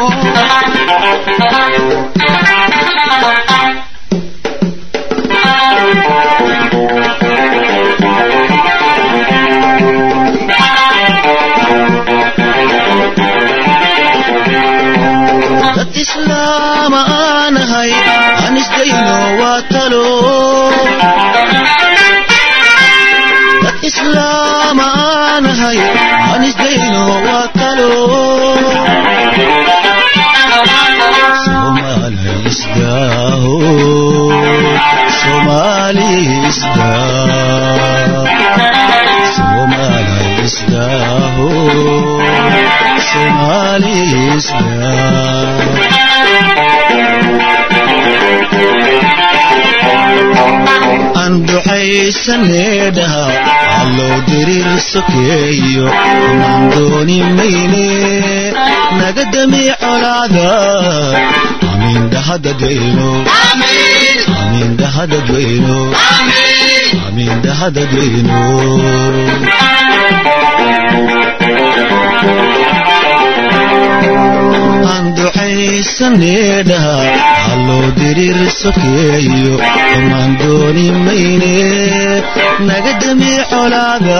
dad islaama aanahay aan isdayno waa talo dad islaama aanahay aan isdayno waa talo soomaali isdaaho soomaali isdaa soomaali isdaaho soomaali aan duxaysanee dhaha alloo diriir sokeeyo maan dooni mayne naga dami colaada amiin dhahadadweyno amiin dhahadadweyno amiin dhahadadweyno aan duxaysanee dhaha alloo diriir sokeeyo maan dooni mayne naga dami colaada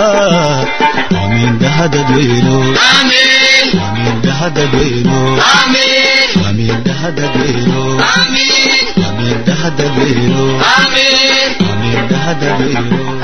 amiin dhahadadweyno amiin dhahadadweyno wamindahadagero wamindahadagero wamindahadagero